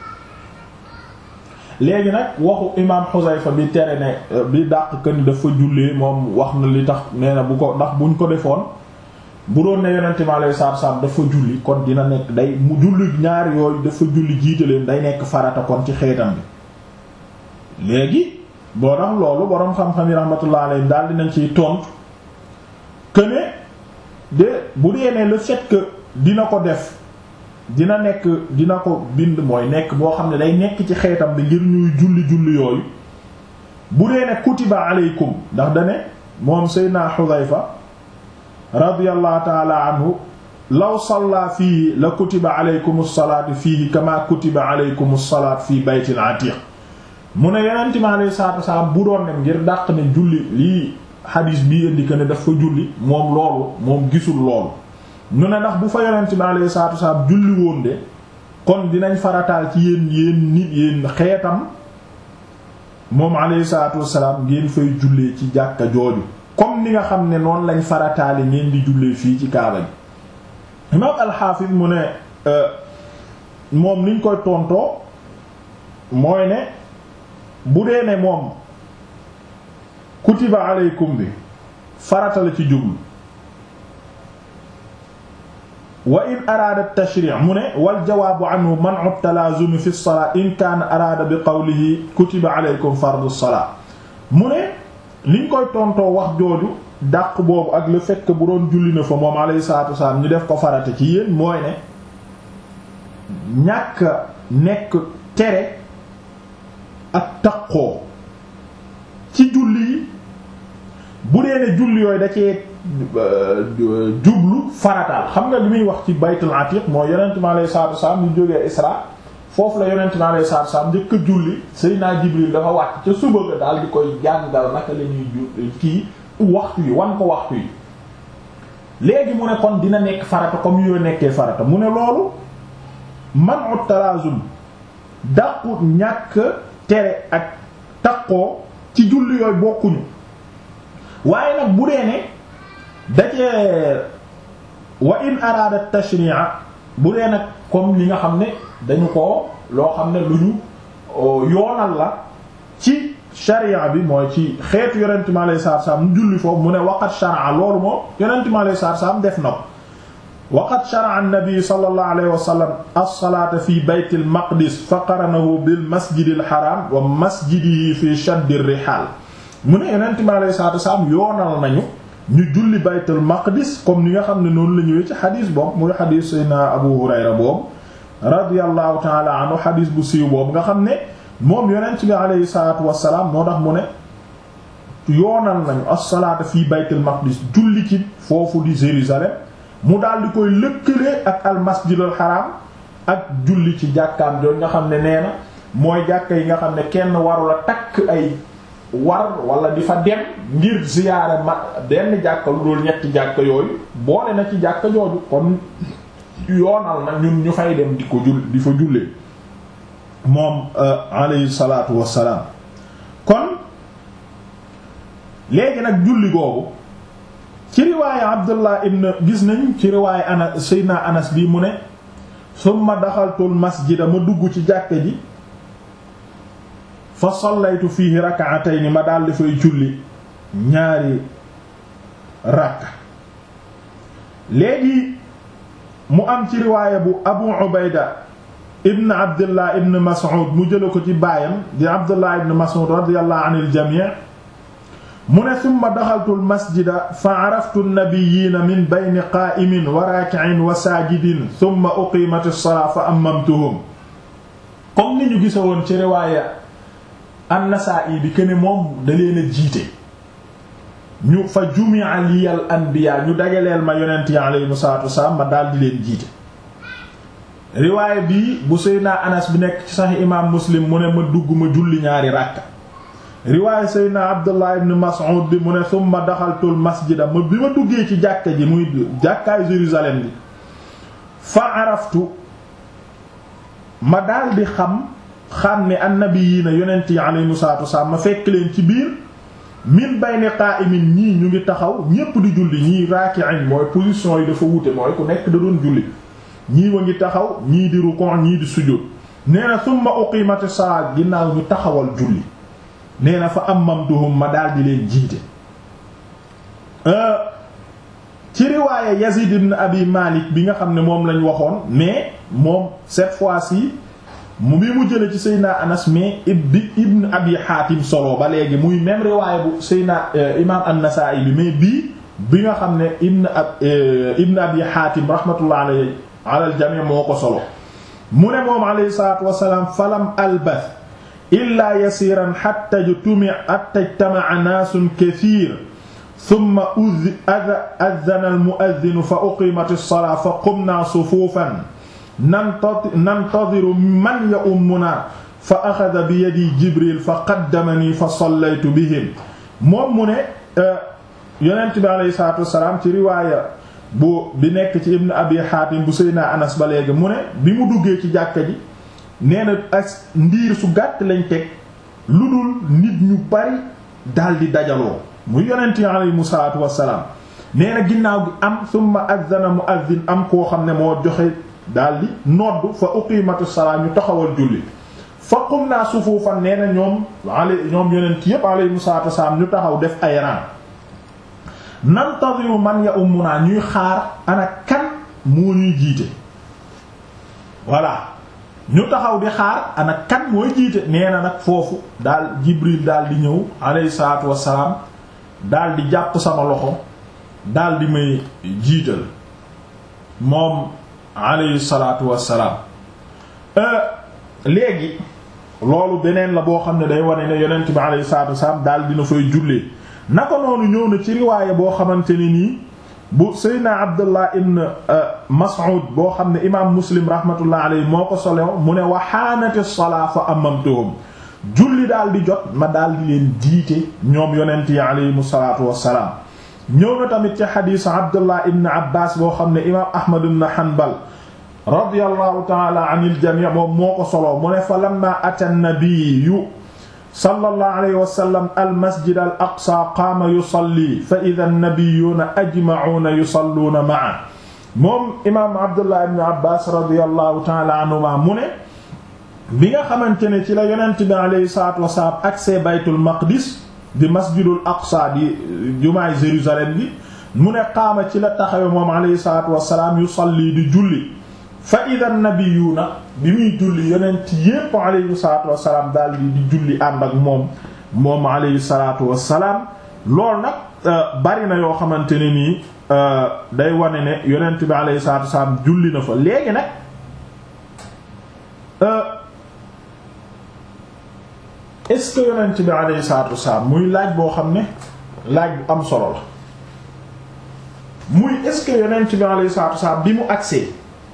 Speaker 1: léegi nag waxu imaam Xuzayfa bi tere ne bi dàq que ni dafa jullee moom wax na li tax nee na bu ko ndax buñ ko defoon bu doon ne yonent mi alayhi salaatu wassalaam dafa julli kon dina nekk day mu julli ñaari yooyu dafa julli jiite leen day nekk farata kon ci xeetam bi léegi boo tax loolu boroom xam-xam yi rahmatullah alayhi daal dinañ ciy tontu que ne de bu dee ne le fait que dina ko def dina nekk dina ko bind mooy nekk boo xam ne day nekk ci xeetam bi ngir ñuy julli julli yooyu bu dee ne kutiba aleykum ndax dane moom Seydina Xudayfa radiyallahu taala anhu law salla fii la kutiba aleykum salaatu fiihi kama kutiba aleykum salaat fii baytil atiq mu ne yonent mi alayhi salaatu wasalaam bu doon ne ngir dàq ne julli lii xadiis bii indi que ne dafa julli moom loolu moom gisul loolu ñu ne ndax bu fa yonent bi alayhi salaatu wasalaam julli woon de kon dinañ farataal ci yéen yéen nit yéen xeetam moom alayhi salaatu wasalaam ngeen fay jullee ci jàkka jooju comme ni nga xam ne noonu lañ farataali ngeen di jullee fii ci kaaba gi imaam alxaafis mu ne moom niñ koy tontoo mooy ne bu dee ne moom kutiba aleykum bi farata la ci jublu wa in araada tashri' mu ne wal jawaabu anhu man'u talaazumi fi salaa in kaana araada bi qawlihi kutiba aleykum fardu salaa mu ne liñ koy tontoo wax jooju dàq boobu ak le fait que bu doon julli na fa moom alayhi salaatu wasalaam ñu def ko farata ci yéen mooy ne ñàkk nekk tere ak taqoo ci julli yi bu dee ne julli yooyu da cee jublu farataal xam nga li muy wax ci baytul atiq mooy yonent mi alayhi salaatu wasalaam ñu jógee Isra foofu la yonent mi alayhi salaatu wasalaam njëkk a julli Seydina Jibril dafa wàcc ca suba ga daal di koy jàngal naka la ñuy ju kii waxtu yi wan ko waxtu yi léegi mu ne kon dina nekk farata comme yoo nekkee farata mu ne loolu manu talaazum dàqut ñàkk tere ak taqoo ci julli yooyu bokkuñu waaye nag bu dee ne dacee wa in araada tashri'a bu dee nag comme li nga xam ne dañu ko loo xam ne lu ñu yoonal la ci sharia bi mooy ci xeetu yonent mi alayhi salaatu salaam mu julli foofu mu ne waqat shar'a loolu moom yonent mi alayhi salaatu salaam def na ko waqat shar'a an-nabi sallallahu alayhi wa sallam as-salaata fi bayt al-maqdis fa qaranahu bil masjid al-haram wa masjidihi fi shadd ar-rihaal mu ne yonent mi alayhi salaatu salaam yoonal nañu ñu julli baytul maqdis comme ni nga xam ne noonu la ñëwee ci xadis boobu muy xadis sayna Abu Hurayra boobu radiyallahu taala anhu xadis bu siiw boobu nga xam ne moom yonent bi alayhi salaatu wassalaam moo tax mu ne yoonal nañu as-salaata fii baytul maqdis julli ci foofu di Jérusalem mu daal di koy lëkkalee ak al masjidul haram ak julli ci jàkkaam jooju nga xam ne nee na mooy jàkka yi nga xam ne kenn warula takk ay war wala di fa dem ngir ziyaare ma benn jàkka lu dul ñetti jàkka yooyu boole na ci jàkka jooju kon yoonal na ñun ñu fay dem di ko jull di fa jullee moom alayhi salaatu wassalaam kon léegi nag julli googu ci riwaaya Abdullah ibn gis nañ ci riwaaya Anas Seydina Anas bi mu ne summa daxaltul masjida ma dugg ci jàkka ji fa sallaytu fiihi rak'atayn ma daal dafay julli ñaari rakka léegi mu am ci riwaaya bu Abu Ubayda ibn Abdullah ibn Mas'ud mu jëla ko ci baayam di Abdullah ibn Mas'ud radiyallahu anil jami' mu ne summa daxaltu al masjida fa araftu an-nabiyyiina min bayni qaa'imin wa raaki'in wa saajidin summa uqiimat as-salaatu fa ammamtuhum comme ni ñu gisa woon ci riwaaya an-Nasaa'i bi këne moom da leen a jiite ñu fa jumi'a liyal anbiya ñu dajaleel ma yonent yi alayhimu salaatu wassalaam ma daal di leen jiite riwaaya bii bu Seydina Anas bi nekk ci Sahih imaam Muslim mu ne ma dugg ma julli ñaari ràkka riwaaya Seydina Abdullah ibn Mas'ud bi mu ne summa daxaltul masjida ma bi ma duggee ci jàkka ji muy jàkkaay Jérusalem bi fa araftu ma daal di xam xam ne annabiyiina yonent yi alayhimu salaatu wasalaam ma fekk leen ci biir min bayni qa'imin ñii ñu ngi taxaw ñépp di julli ñii raaki'in mooy position yi dafa wute mooy ku nekk da doon julli ñii wa ngi taxaw ñii di rukon ñii di sujjóot nee na summa uqimati salaat ginnaaw ñu taxawal julli nee na fa ammamtuhum ma daal di leen jiite ci riwaaya Yazid ibn Abi Malik bi nga xam ne moom lañ waxoon mais moom cette fois-ci mu bi mu jële ci Seydina Anas mais ibbi ibn Abi Hatim solo ba léegi muy même riwaaya bu Seydina imam An-Nasa'i bi mais bii bi nga xam ne ibn ab ibn Abi Hatim rahmatullah alayhi ala al-jami' moo ko solo mu ne moom alayhi salatu wassalam falam albath illa yasiran hatta jtumi hatta ijtama'a nasun kathir thumma adhana al-mu'adhdhin fa uqimat as-salat fa qumna sufufan nantadiru man ya'ummuna fa akhadha bi yadi Jibril fa qaddamani fa sallaytu bihim moom mu ne yonent bi alayhi salatu wassalam ci riwaaya bu bi nekk ci ibn abi hatim bu seyna anas ba léegi mu ne bi mu duggee ci jàkka ji nee na as ndiir su gàtt lañ teg lu dul nit ñu bari daldi dajaloo mu yonent yi alayhi salaatu wassalaam nee na ginnaaw gi am summa azzana muazzin am koo xam ne moo joxe daldi nodd fa uqimatu salaa ñu taxawal julli fa qumna sufufan nee na ñoom ale ñoom yonent yépp alayhi salaatu wassalaam ñu taxaw def ay rang nantadiru man ya ummuna ñuy xaar ana kan moo ñuy jiite voilà ñu taxaw di xaar ana kan mooy jiite nee na nag foofu daal jibril daal di ñëw alayhi salaatu wassalaam daal di jàpp sama loxo daal di may jiital moom alayhi salaatu wassalaam léegi loolu beneen la boo xam ne day wane ne yonent bi alayhi salaatu wassalaam daal dina fay jullee naka noonu ñëw na ci riwaaya boo xamante ne nii bu Seydina Abdullah ibn Mas'ud boo xam ne imaam Muslim rahmatullah alayhi moo ko solew mu ne wa haanati salaa fa amamtuhum julli daal di jot ma daal di leen jiite ñoom yonent yi alayhimu salaatu wassalaam ñëw na tamit ci xadiis Abdullah ibn Abbas boo xam ne imaam Ahmad ibn Hanbal radiyallahu ta'ala anil jami' moom moo ko solo mu ne fa lamma ata an-nabiyyu sallallahu alayhi wa sallam al masjid al aqsa qaama yusalli fa idha an-nabiyyuna ajma'una yusalluuna ma'a moom imaam Abdullah ibn Abbas radiyallahu ta'ala anhuma mu ne bi nga xamante ne ci la yonent bi alayhi salaatu wa salaam accès baytul maqdis di masjidul aqsa di jumaay Jérusalem bi mu ne qaama ci la taxawe moom alayhi salaatu wa salaam yusalli di julli fa idha nabiyuna bi muy julli yonent yépp alayhi salatu wasalaam daal di di julli ànd ak moom moom alayhi salatu wasalaam loolu nag bari na yoo xamante ne nii day wane ne yonent bi alayhi salatu wasalaam julli na fa léegi nag est-ce que yonent bi alayhi salatu wasalaam muy laaj boo xam ne laaj bu am solo la muy est-ce que yonent bi alayhi salatu wasalaam bi mu agsee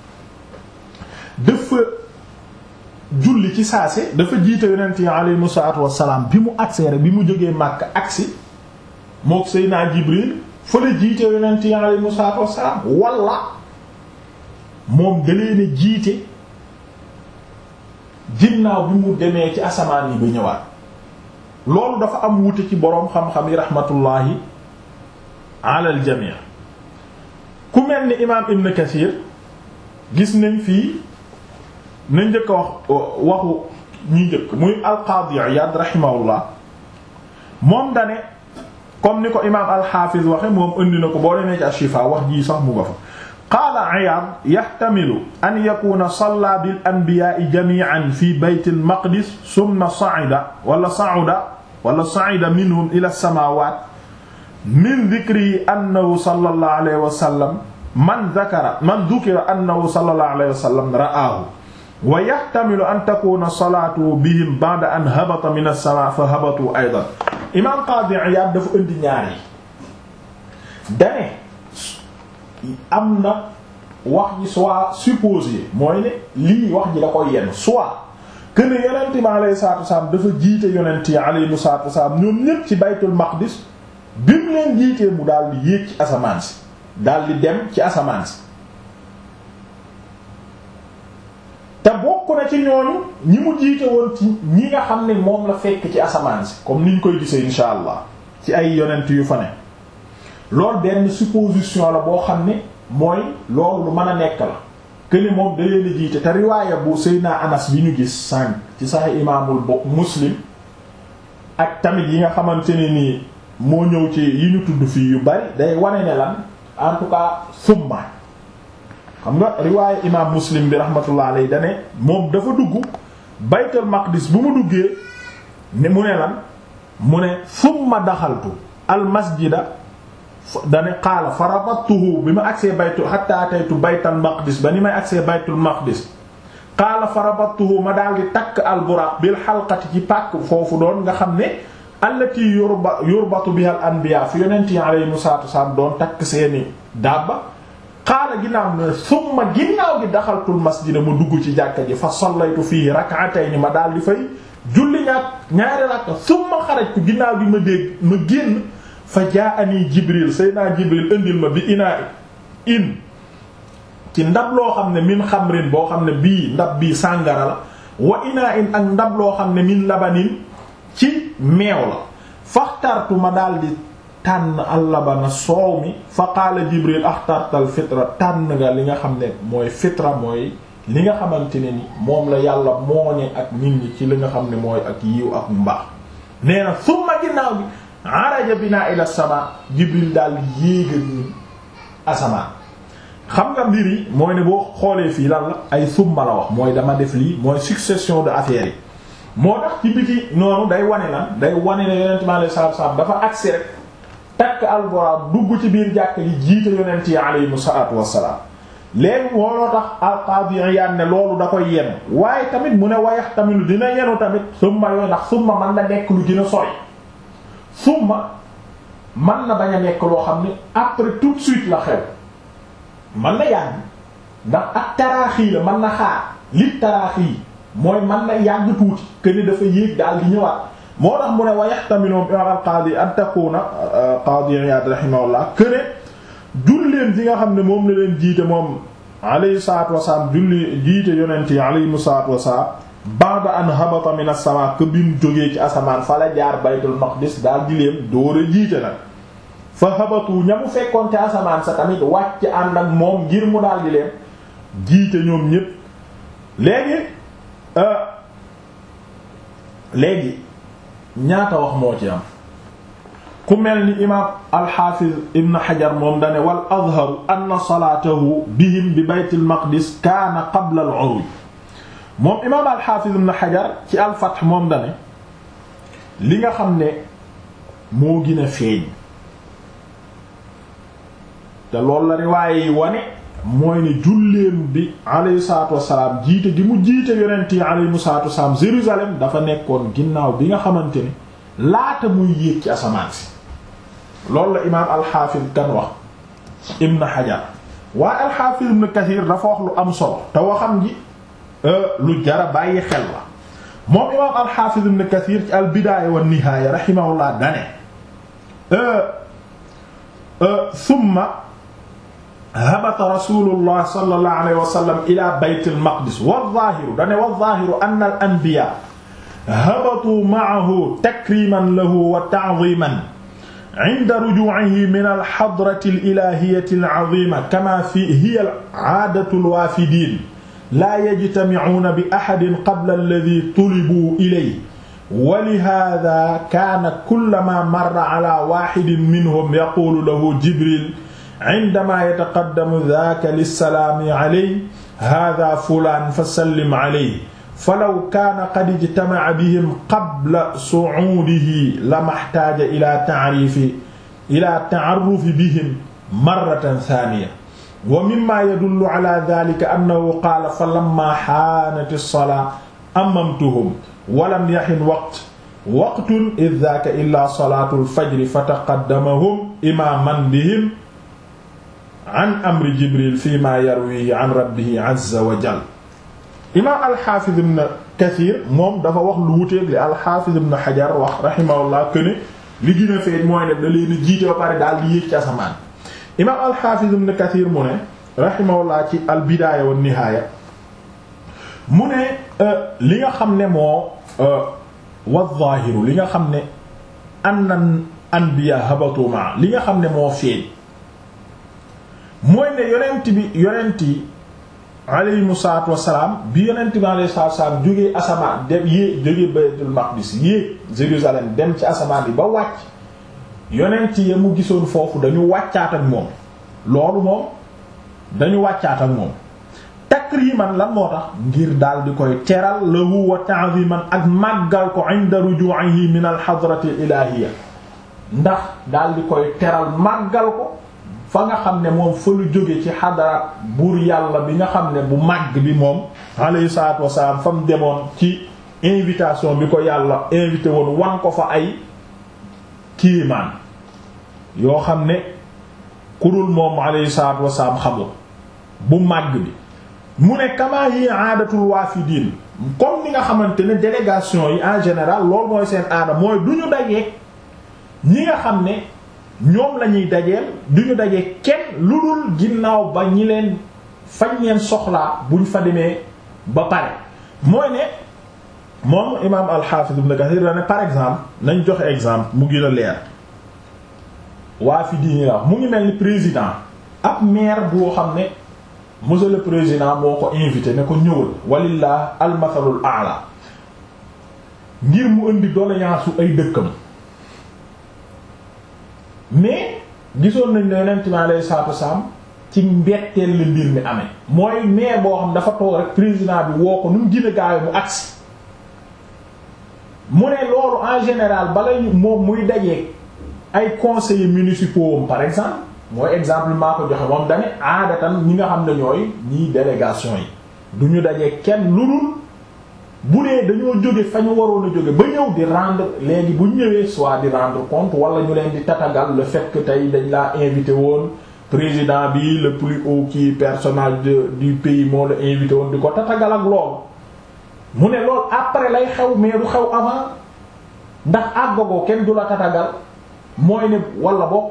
Speaker 1: dafa julli ci saase dafa jiite yonent yi alayhimu salaatu wassalaam bi mu agsee rek bi mu jógee Makka agsi mook Seydina Jibril fa la jiite yonent yi alayhimu salaatu wassalaam walla moom da leen a jiite ginnaaw bi mu demee ci asamaan yi ba ñëwaat loolu dafa am wute ci boroom xam-xam yi rahmatullahi alal jamii ku mel ni imaam Ibn Kathir gis nañ fii nañ njëkk a wax waxu ñi njëkk muy alqaadi Iyaad rahimahullah moom dane comme ni ko imaam alxaafiz waxe moom indi na ko boo demee ci Ashifa wax jii sax mu nga fa qaala Iyaad yaxtamilu an yakuna salla bil anbiyaa'i jamii'an fi bayt al maqdis summa sa'ida wala sa'uda wala sa'ida minhum ila as-samaawaat min dhikrihi annahu sallallahu alayhi wa sallam man dhakara man dhukira annahu sallallahu alayhi wa sallam ra'aahu wa yahtamilu an takuna salaatu bihim ba'da an habata min as-samaa fa habatu aydan imaam Qaadi Iyaad dafa indi ñaar yi dane am na wax ji soit supposé mooy ne lii wax ji da koy yenn soit que ne yonent bi alayhi salaatu wasalaam dafa jiite yonent yi alayhi salaatu wasalaam ñoom ñépp ci baytul maqdis bi mu leen jiitee mu daal di yéeg ci asamaan si daal di dem ci asamaan si te bokk na ci ñooñu ñi mu jiite woon ci ñi nga xam ne moom la fekk ci asamaan si comme niñ koy gisee insha allah ci ay yonent yu fa ne loolu benn supposition la boo xam ne mooy loolu lu mën a nekk la këni moom da leen jiite te riwaaya bu Seydina Anas bi ñu gis sànq ci Sahih imaamul bo Muslim ak tamit yi nga xamante ne nii moo ñëw ci yi ñu tudd fii yu bari day wane ne lan en tout cas summa xam nga riwaaya imaam Muslim bi rahmatullah alayhi dane moom dafa dugg Baytul Maqdis bu mu duggee ne mu ne lan mu ne summa daxaltu al masjida dane qaala fa rabattuhu bi ma agsee baytu hatta ataytu baytal maqdis ba ni may agsee baytul maqdis qaala fa rabattuhu ma daal di takk al buraq bil xalqati ci pàkk foofu doon nga xam ne allati yurba yurbatu biha al anbiya fi yonent yi alayhimu salaatu wasalaam doon takk seeni dabba qaala ginnaaw ne summa ginnaaw gi daxaltul masjida ma dugg ci jàkka ji fa sallaytu fii rak'atayn ma daal di fay julli ñaar ñaari rakka summa xarajtu ginnaaw gi ma dégg ma génn fa jaani jibril sayyidina jibril indil ma bi inaa in ci ndab loo xam ne min xamrin boo xam ne bii ndab bii sàngara la wa inaa in ak ndab loo xam ne min labanin ci meew la faxtartu ma daldi tànn allabana soow mi fa qaala jibril axtartal fitra tànn nga li nga xam ne mooy fitra mooy li nga xamante ne ni moom la yàlla mooñe ak nit ñi ci li nga xam ne mooy ak yiw ak mbaax nee na summa ginnaaw gi araja bina ila sama jibril daal yéegal ñu asamaan xam nga mbir yi mooy ne boo xoolee fii lan la ay summa la wax mooy dama def lii mooy succession de affaires yi moo tax ci biti noonu day wane lan day wane ne yonent mi alayhi salaatu salaam dafa agsi rek takk alxuraan dugg ci biir jàkk ji jiite yonent yi alayhimu salaatu wassalaam léegi looloo tax alqaadi Iyaad ne loolu da koy yenu waaye tamit mu ne wayax tamit dina yenu tamit summa yooyu ndax summa mën na nekk lu gën a sori summa mën na bañ a nekk loo xam ne après tout de suite la xew mën na yàgg ndax ak taraaxii la mën na xaar li taraaxii mooy mën na yàgg tuuti que ni dafa yéeg daal di ñëwaat moo tax mu ne wa yaxtamilu imam al qaadi an takuna qaadi Iyaad rahimahullah que ne julleen ji nga xam ne moom la leen jiite moom alayhi salaatu wasalaam julli jiite yonent yi alayhimu salaatu wasalaam ba'da an habata min as-samaa que bi mu jógee ci asamaan fa la jaar baytul maqdis daal di leen door a jiite nag fa habatu ña mu fekkoon ci asamaan sa tamit wàcc ànd ak moom ngir mu daal di leen jiite ñoom ñépp léegi léegi ñaata wax moo ci am ku mel ni imaam alxaafiz ibn xajar moom dane wal azharu anna salaatahu bihim bi baytil maqdis kaana qabla al uruj moom imaam alxaafiz ibn xajar ci alfath moom dane li nga xam ne moo gën a feeñ te loolu la riwaaye yi wane mooy ne julleem bi alayhi salaatu wassalaam jiite gi mu jiite yonent yi alayhi salaatu wassalaam Jérusalem dafa nekkoon ginnaaw bi nga xamante ne laata muy yéeg ci asamaan si loolu la imaam alxaafis kan wax ibn Hajar waaye alxaafis ibn Kathir dafa wax lu am solo te waxam ji lu jara bàyyi xel la moom imaam alxaafis ibn Kathir ci al bidaaya wa nihaaya rahimahullah dane summa habata rasulullah sallallahu alayhi wa sallam ila bayt al maqdis wa zaahiru dane wa zaahiru anna al anbiya habatu ma'ahu takriman lahu wa ta'ziman inda ruju'ihi min al hadrati al ilahiyyati al 'azima kama fi hiya al 'aadatu al waafidiin laa yajtami'uuna bi ahadin qabla alladhi tulibu ilayhi wa lihaadha kaana kullamaa marra 'alaa waahidin minhum yaquulu lahu jibriil 'indamaa yataqaddamu dhaaka lissalaami 'alayhi haadha fulaan fasallim 'alayhi falaw kaana qad ijtama'a bihim qabla su'uudihi lamahtaaja ilaa ta'riifi ilaa ta'arrufi bihim marratan thaaniya wa mimmaa yadullu 'alaa dhaalika annahu qaala falammaa haanati as-salaatu ammamtuhum wa lam yahin waqt waqtun idh dhaaka illaa salaatul fajri fataqaddamahum imaaman bihim 'an amri Jibriil fiimaa yarwiihi 'an rabbihi 'azza wa jalla imaam alxaafiz ibn kathir moom dafa wax lu wuteeg li alxaafiz ibn xajar wax rahimahullah que ne li gën a feeñ mooy ne da leen a jiite ba pare daal di yéeg ci asamaan imaam alxaafiz ibn kathir mu ne rahimahullah ci albidaaya wa nihaaya mu ne li nga xam ne moo wa zaahiru li nga xam ne annan anbiya habatu ma li nga xam ne moo feeñ mooy ne yonent bi yonent yi aleyhimu salaatu wassalaam bi yonent bi alayhi salaatu wassalaam jógee asamaan dem yéeg jógee baytul maqdis yéeg Jérusalem dem ci asamaan bi ba wàcc yonent yi mu gisoon foofu dañu wàccaat ak moom loolu moom dañu wàccaat ak moom takriman lan moo tax ngir daal di koy teral lahu wa ta'ziman ak màggal ko inda ruju'ihi min al hadrati ilahiyya ndax daal di koy teral màggal ko fa nga xam ne moom fa lu jóge ci xadaraat buur yàlla bi nga xam ne bu màgg bi moom alayhi salaatu wasalaam fa mu demoon ci invitation bi ko yàlla invité woon wan ko fa ay kiimaan yoo xam ne ku dul moom alayhi salaatu wasalaam xamul bu màgg bi mu ne kama yi aadatul waafidiin comme ni nga xamante ne délégation yi en général loolu mooy seen aada mooy du ñu dajeek ñi nga xam ne ñoom la ñuy dajeel du ñu dajee kenn lu dul ginnaaw ba ñi leen fañ leen soxlaa buñ fa demee ba pare mooy ne moom imaam al-Hafiz Ibn Kathir la ne par exemple nañ joxe exemple mu gën a leer waa fi diini la mu ngi mel ni président ab maire boo xam ne monsieur le président moo ko invité ne ko ñëwal walillah al-mathalul a'la ngir mu indi doléance su ay dëkkam mais gisoon nañ ne yonent mi alayhi salaatu wasalaam ci mbetteel la mbir mi amee mooy maire boo xam dafa toog rek président bi woo ko nu mu gën a gaawe mu agsi mu ne loolu en général bala moom muy dajeeg ay conseillers municipaux par exemple mooy exemple maa ko joxe moom dane aadatan ñi nga xam ne ñooy ñii délégation yi du ñu dajeeg kenn lu dul bu dee dañoo jóge fa ñu waroon a jóge ba ñëw di rendre léegi bu ñëwee soit di rendre compte wala ñu leen di tatagal le fait que tey dañ laa invité woon président bi le plus haut kii personnage du pays moo la invité woon di ko tatagal ak loolu mu ne loolu après lay xew mais du xew avant ndax àggagoo kenn du la tatagal mooy ne wala boog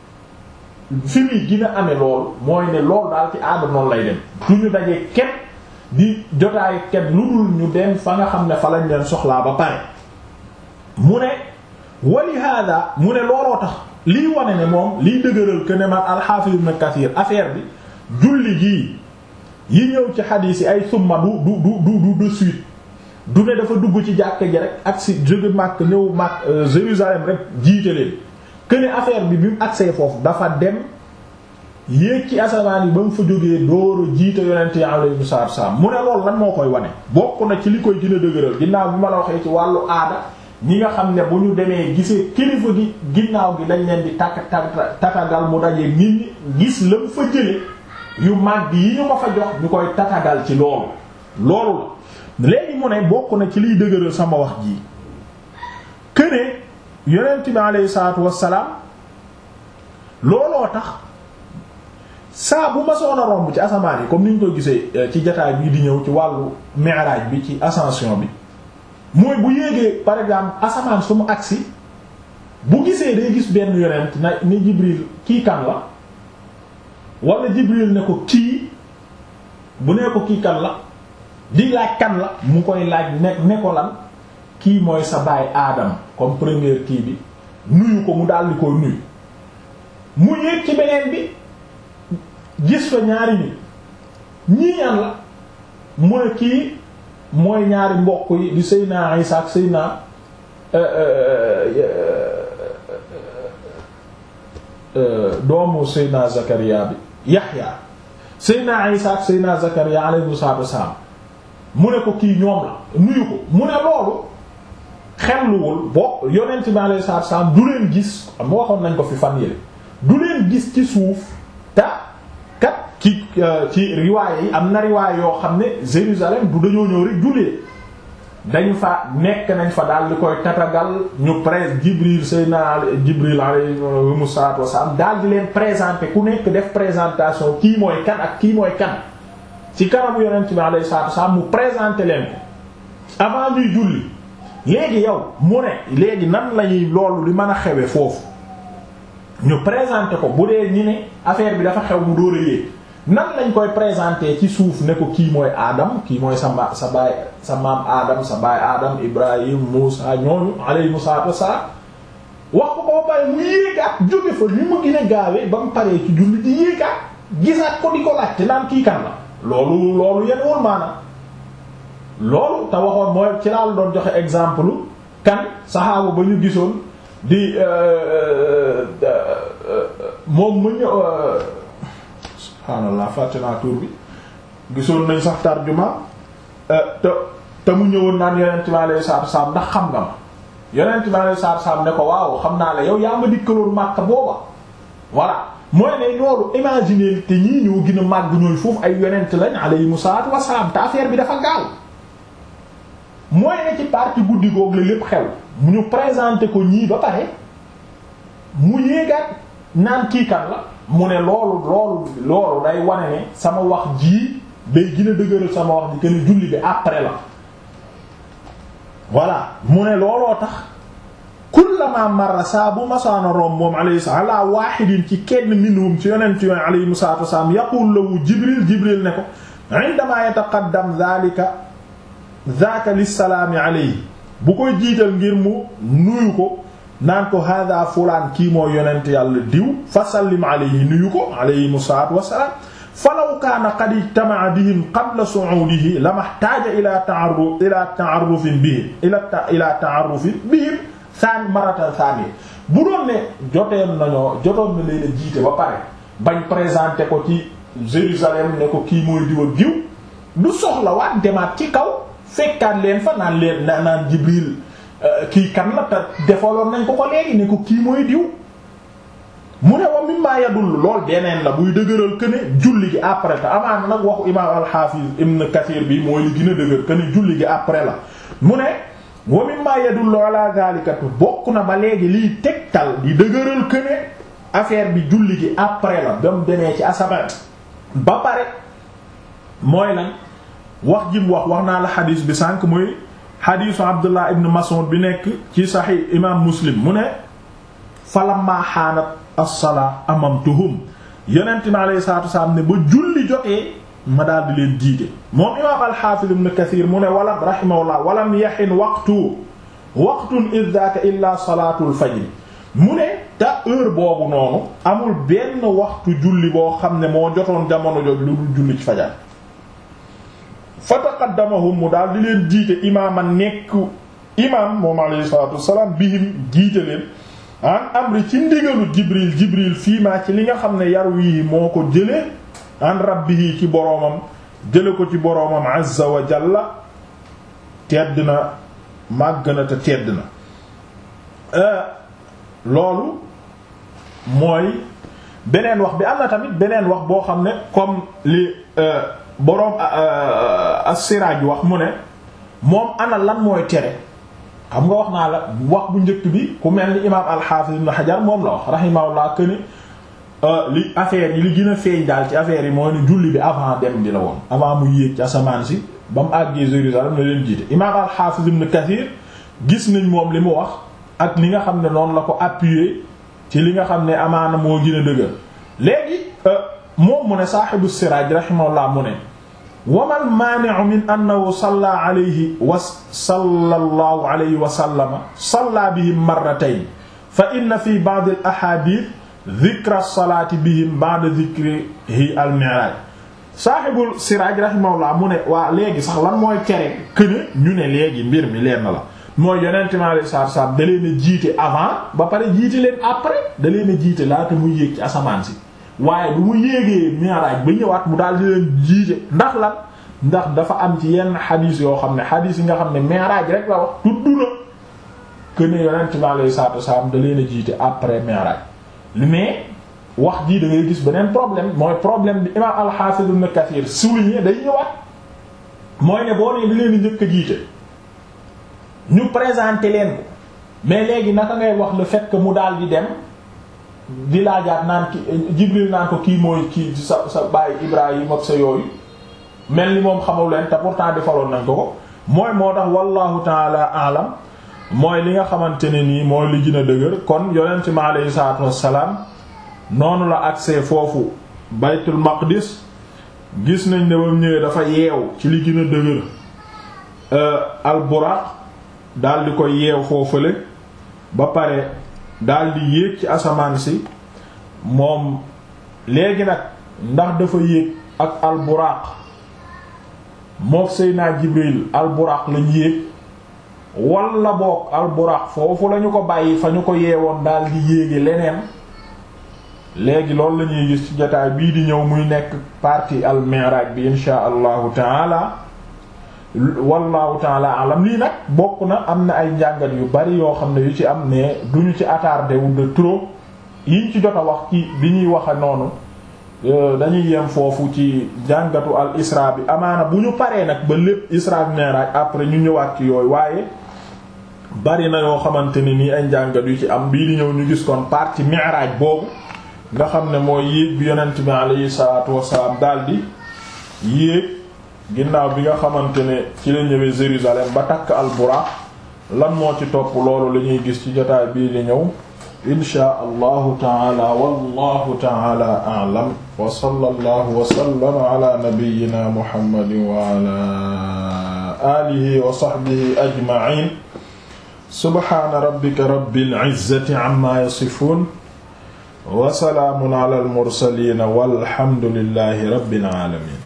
Speaker 1: fi muy gën a amee loolu mooy ne loolu daal ci aada noonu lay dem du ñu dajee kenn di jotaay kenn lu dul ñu dem fa nga xam ne fa lañ leen soxlaa ba pare mu ne wali hada mu ne looloo tax liy wane ne moom liy dëgëral que ne man al-Hafiz Ibn Kathir affaire bi julli gii yi ñëw ci xadiis yi ay summa du du du du de suite du ne dafa dugg ci jàkk ji rek ak si jóge Makka ñëw Makka Jérusalem rek jiite leen que ne affaire bi bi mu agsee foofu dafa dem yéeg ci asamaan yi ba mu fa jógee dóoru jiite yonent yi alayhi salaatu wasallam mu ne loolu lan moo koy wane bokk na ci li koy gën a dëgëral ginnaaw bi ma la waxee ci wàllu aada ñi nga xam ne bu ñu demee gisee kilifa gi ginnaaw gi lañ leen di takk tatagal mu daje nit ñi gis la mu fa jële yu màgg yi ñu ko fa jox ñu koy tatagal ci loolu loolu la léegi mu ne bokk na ci liy dëgëral sama wax ji këne yonent bi alayhi salaatu wassalaam looloo tax saa bu ma soon a romb ci asamaan yi comme ni ñu koy gisee ci jataay bii di ñëw ci wàllu mi'raj bi ci ascension bi mooy bu yéegee par exemple asamaan su mu agsi bu gisee day gis benn yonent na ni Jibril kii kan la wala Jibril ne ko kii bu nee ko kii kan la di laaj kan la mu koy laaj ne ne ko lan kii mooy sa baay aadam comme première kii bi nuyu ko mu daal di koy nuyu mu yéeg ci beneen bi gis fa ñaari nit ñii ñan la mu ne kii mooy ñaari mbokk yi di Seyna Isa ak Seyna doomu Seyna Zakaria bi Yaxya Seyna Isa ak Seyna Zakaria alayhi salaatu wassalaam mu ne ko kii ñoom la nuyu ko mu ne loolu xelluwul boo yonent bi alayhi salaatu wassalaam du leen gis am waxoon nañ ko fi fan yële du leen gis ci suuf ta kat ci ci riwaaya yi am na riwaaya yoo xam ne Jérusalem du dañoo ñëw rek jullee dañu fa nekk nañ fa daal di koy tatagal ñu presse Jibril Seydina Jibril alayhi salaatu wasallam daal di leen présenter ku nekk def présentation kii mooy kan ak kii mooy kan ci kanamu yonent bi alayhi salaatu wasallam mu présenter leen ko avant ñuy julli léegi yow mu ne léegi nan lañuy loolu li mën a xewe foofu ñu présenter ko bu dee ñi ne affaire bi dafa xew mu dóor a yéeg nan lañ koy présenter ci suuf ne ko kii mooy Adam kii mooy sa ma sa baay sa maam Adam sa baay Adam Ibrahim Muusa ñooñu alayhimu salaatu wassalaam wax ko ko ba pare mu yéegaat jóge fa ni mu gën a gaawee ba mu paree ci julli di yéegaat gisaat ko di ko laajte naan kii kan la loolu loolu yenn wul maanaam loolu te waxoon mooy ci laa la doon joxe exemple kan saxaaba ba ñu gisoon di moom mu ñëw subhaanallah fàtte naa tur bi gisoon nañ sax tarjuma te te mu ñëwoon naan yonent bi alayhi salaatu salaam ndax xam nga ma yonent bi alayhi salaatu salaam ne ko waaw xam naa la yow yaa ma dikkaloon Makka booba voilà mooy ne loolu imaginer te ñii ñoo gën a màgg ñooy foofu ay yonent lañ alayhimu salaatu wassalaam te affaire bi dafa gaaw mooy ne ci partie guddi googu la lépp xew mu ñu présenter ko ñii ba pare mu yéegaat naan kii kan la mu ne loolu loolu loolu day wane ne sama wax jii day gën a dëgëral sama wax ji gën a julli bi après la voilà mu ne looloo tax kullama marra saa bu masaana rom moom alayhi salaam ala wahidin ci kenn minhum ci yonent yooyu alayhi salaatu wasalaam yaqul lahu jibril jibril ne ko indama yataqaddam dhalika dhaka lissalaami alayhi bu koy jiital ngir mu nuyu ko naan ko hada fulaan kii moo yonent yàlla diw fa sallim alayhi nuyu ko alayhi salaatu wasalaam falaw kaana qad ijtama'a bihim qabla su'udihi lamahtaja ila ta'arruf ila ta'arrufin bihim ila ila ta'arrufin bihim saan maratan saani bu doon ne joteen nañoo jotoon na leen a jiite ba pare bañ présenté ko ci Jérusalem ne ko kii mooy diw ak diw du soxla waat demaat ci kaw fekkaat leen fa naan leen na naan Jibril kii kan la te defaloon nañ ko ko léegi ne ko kii mooy diw mu ne wa mimma yadul lool beneen la buy dëgëral que ne julli gi après te amaana nag waxu imaam al-Hafiz Ibn Kathir bi mooy li gën a dëgër que ne julli gi après la mu ne wa mimma yadullu ala zalika bokk na ba léegi liy tegtal di dëgëral que ne affaire bi julli gi après la ba mu demee ci asamaan ba pare mooy lan wax ji mu wax wax naa la xadiis bi sànq muy xadiisu Abdullah ibn Mas'ud bi nekk ci Sahih imaam Muslim mu ne falamma xaanat as-salaa amamtuhum yonent mi alayhi salaatu wasalaam ne ba julli jotee ma daal di leen jiite moom imaam al-Hafiz ibn Kathir mu ne walam rahimahullah walam yaxin waqtu waqtun id daaka illa salaatul fajr mu ne te heure boobu noonu amul benn waxtu julli boo xam ne moo jotoon jamono jooju lu dul julli ci fajar fa taqaddamahum mu daal di leen jiite imaama nekk imaam moom alayhi salaatu wasalaam bihim jiite leen an amri ci ndigalu Jibril Jibril fii maa ci li nga xam ne yaru yi moo ko jëlee an rabbihi ci boroomam jële ko ci boroomam azza wa jalla tedd na màgg na te tedd na loolu mooy beneen wax bi am na tamit beneen wax boo xam ne comme li boroom as-Siraaj wax mu ne moom ana lan mooy tere xam nga wax naa la wax bu njëkk bi ku mel ni imaam al-Hafiz ibn Hajar moom la wax rahimahullah këni li affaire yi li gën a feeñ daal ci affaire yi mooy ne julli bi avant dem di la woon avant mu yéeg ci asamaan si ba mu àggee Jérusalem na leen jiite imaam al-Hafiz ibn Kathir gis nañ moom li mu wax ak li nga xam ne noonu la ko appuyer ci li nga xam ne amaana moo gën a dëgër léegi moom mu ne saaxibu siraaj rahimahullah mu ne wamal maani'u min annahu salla alayhi wa sallallahu alayhi wa sallama salla bihim marratayn fa inna fi ba'd al ahadith dhikra salaati bihim ba'da dhikrihi al mi'raj saaxibul siraaj rahimahullah mu ne waa léegi sax lan mooy tere këne ñu ne léegi mbir mi leen na la mooy yonent mi alayhi salaatu salaam da leen a jiite avant ba pare jiite leen après da leen a jiite laata muy yéeg ci asamaan si waaye bu mu yéegee mi'raj ba ñëwaat mu daal di leen jiite ndax lan ndax dafa am ci yenn xadiis yoo xam ne xadiis yi nga xam ne mi'raj rek la wax tudd na këne yonent mi alayhi salaatu salaam da leen a jiite après mi'raj li mais wax jii da ngay gis beneen problème mooy problème bi imaam al-Hafiz ibn Kathir souligné day ñëwaat mooy ne boo nee di leen njëkk a jiite ñu présenté leen ko mais léegi naka ngay wax le fait que mu daal di dem di laajaat naan ki Jibril naan ko kii mooy kii sa sa baay Ibrahim ak sa yooyu mel ni moom xamul leen te pourtant defaloon nañ ko ko mooy moo tax wallahu taala alam mooy li nga xamante ne nii mooy li gën a dëgër kon yonent mi aleyhi salaatu wassalaam noonu la accès foofu baytul maqdis gis nañ ne bam ñëwee dafa yeew ci li gën a dëgër alburaq daldi ko yeew foofale ba pare daldi yéeg ci asamaan si moom léegi nag ndax dafa yéeg ak alburaq mook Seydina Jibril alburaq lañ yéeg walla boog alburaq foofu lañu ko bàyyi fa ñu ko yeewoon daldi yéege leneen léegi loolu la ñuy gis ci jotaay bii di ñëw muy nekk partie al mi'raj bi insha allahu taala wallahu taala alam lii nag bokk na am na ay njàngat yu bari yoo xam ne yu ci am ne duñu ci attardé wu de trop yiñ ci jot a wax ci bi ñuy waxe noonu dañuy yem foofu ci jàngatu al isra bi amaana bu ñu paree nag ba lépp isra bi mi'raj après ñu ñëwaat ci yooyu waaye bari na yoo xamante ni nii ay njàngat yu ci am bii di ñëw ñu gis kon partie mi'raj boobu nga xam ne mooy yéeg bi yonent bi alayhi salaatu wasalaam daldi yéeg ginnaaw bi nga xamante ne ci la ñëwee Jérusalem ba takk al-Buraq lan moo ci topp loolu la ñuy gis ci jotaay bii di ñëw inshaa allahu taala wallahu taala a'lam wa sallallahu wa sallama ala nabiyyina muhammadin wa ala alihi wa sahbihi ajma'in subhana rabbika rabbil izzati amma yasifun wa salaamun ala al mursaliin walhamdulillahi rabbil aalamiin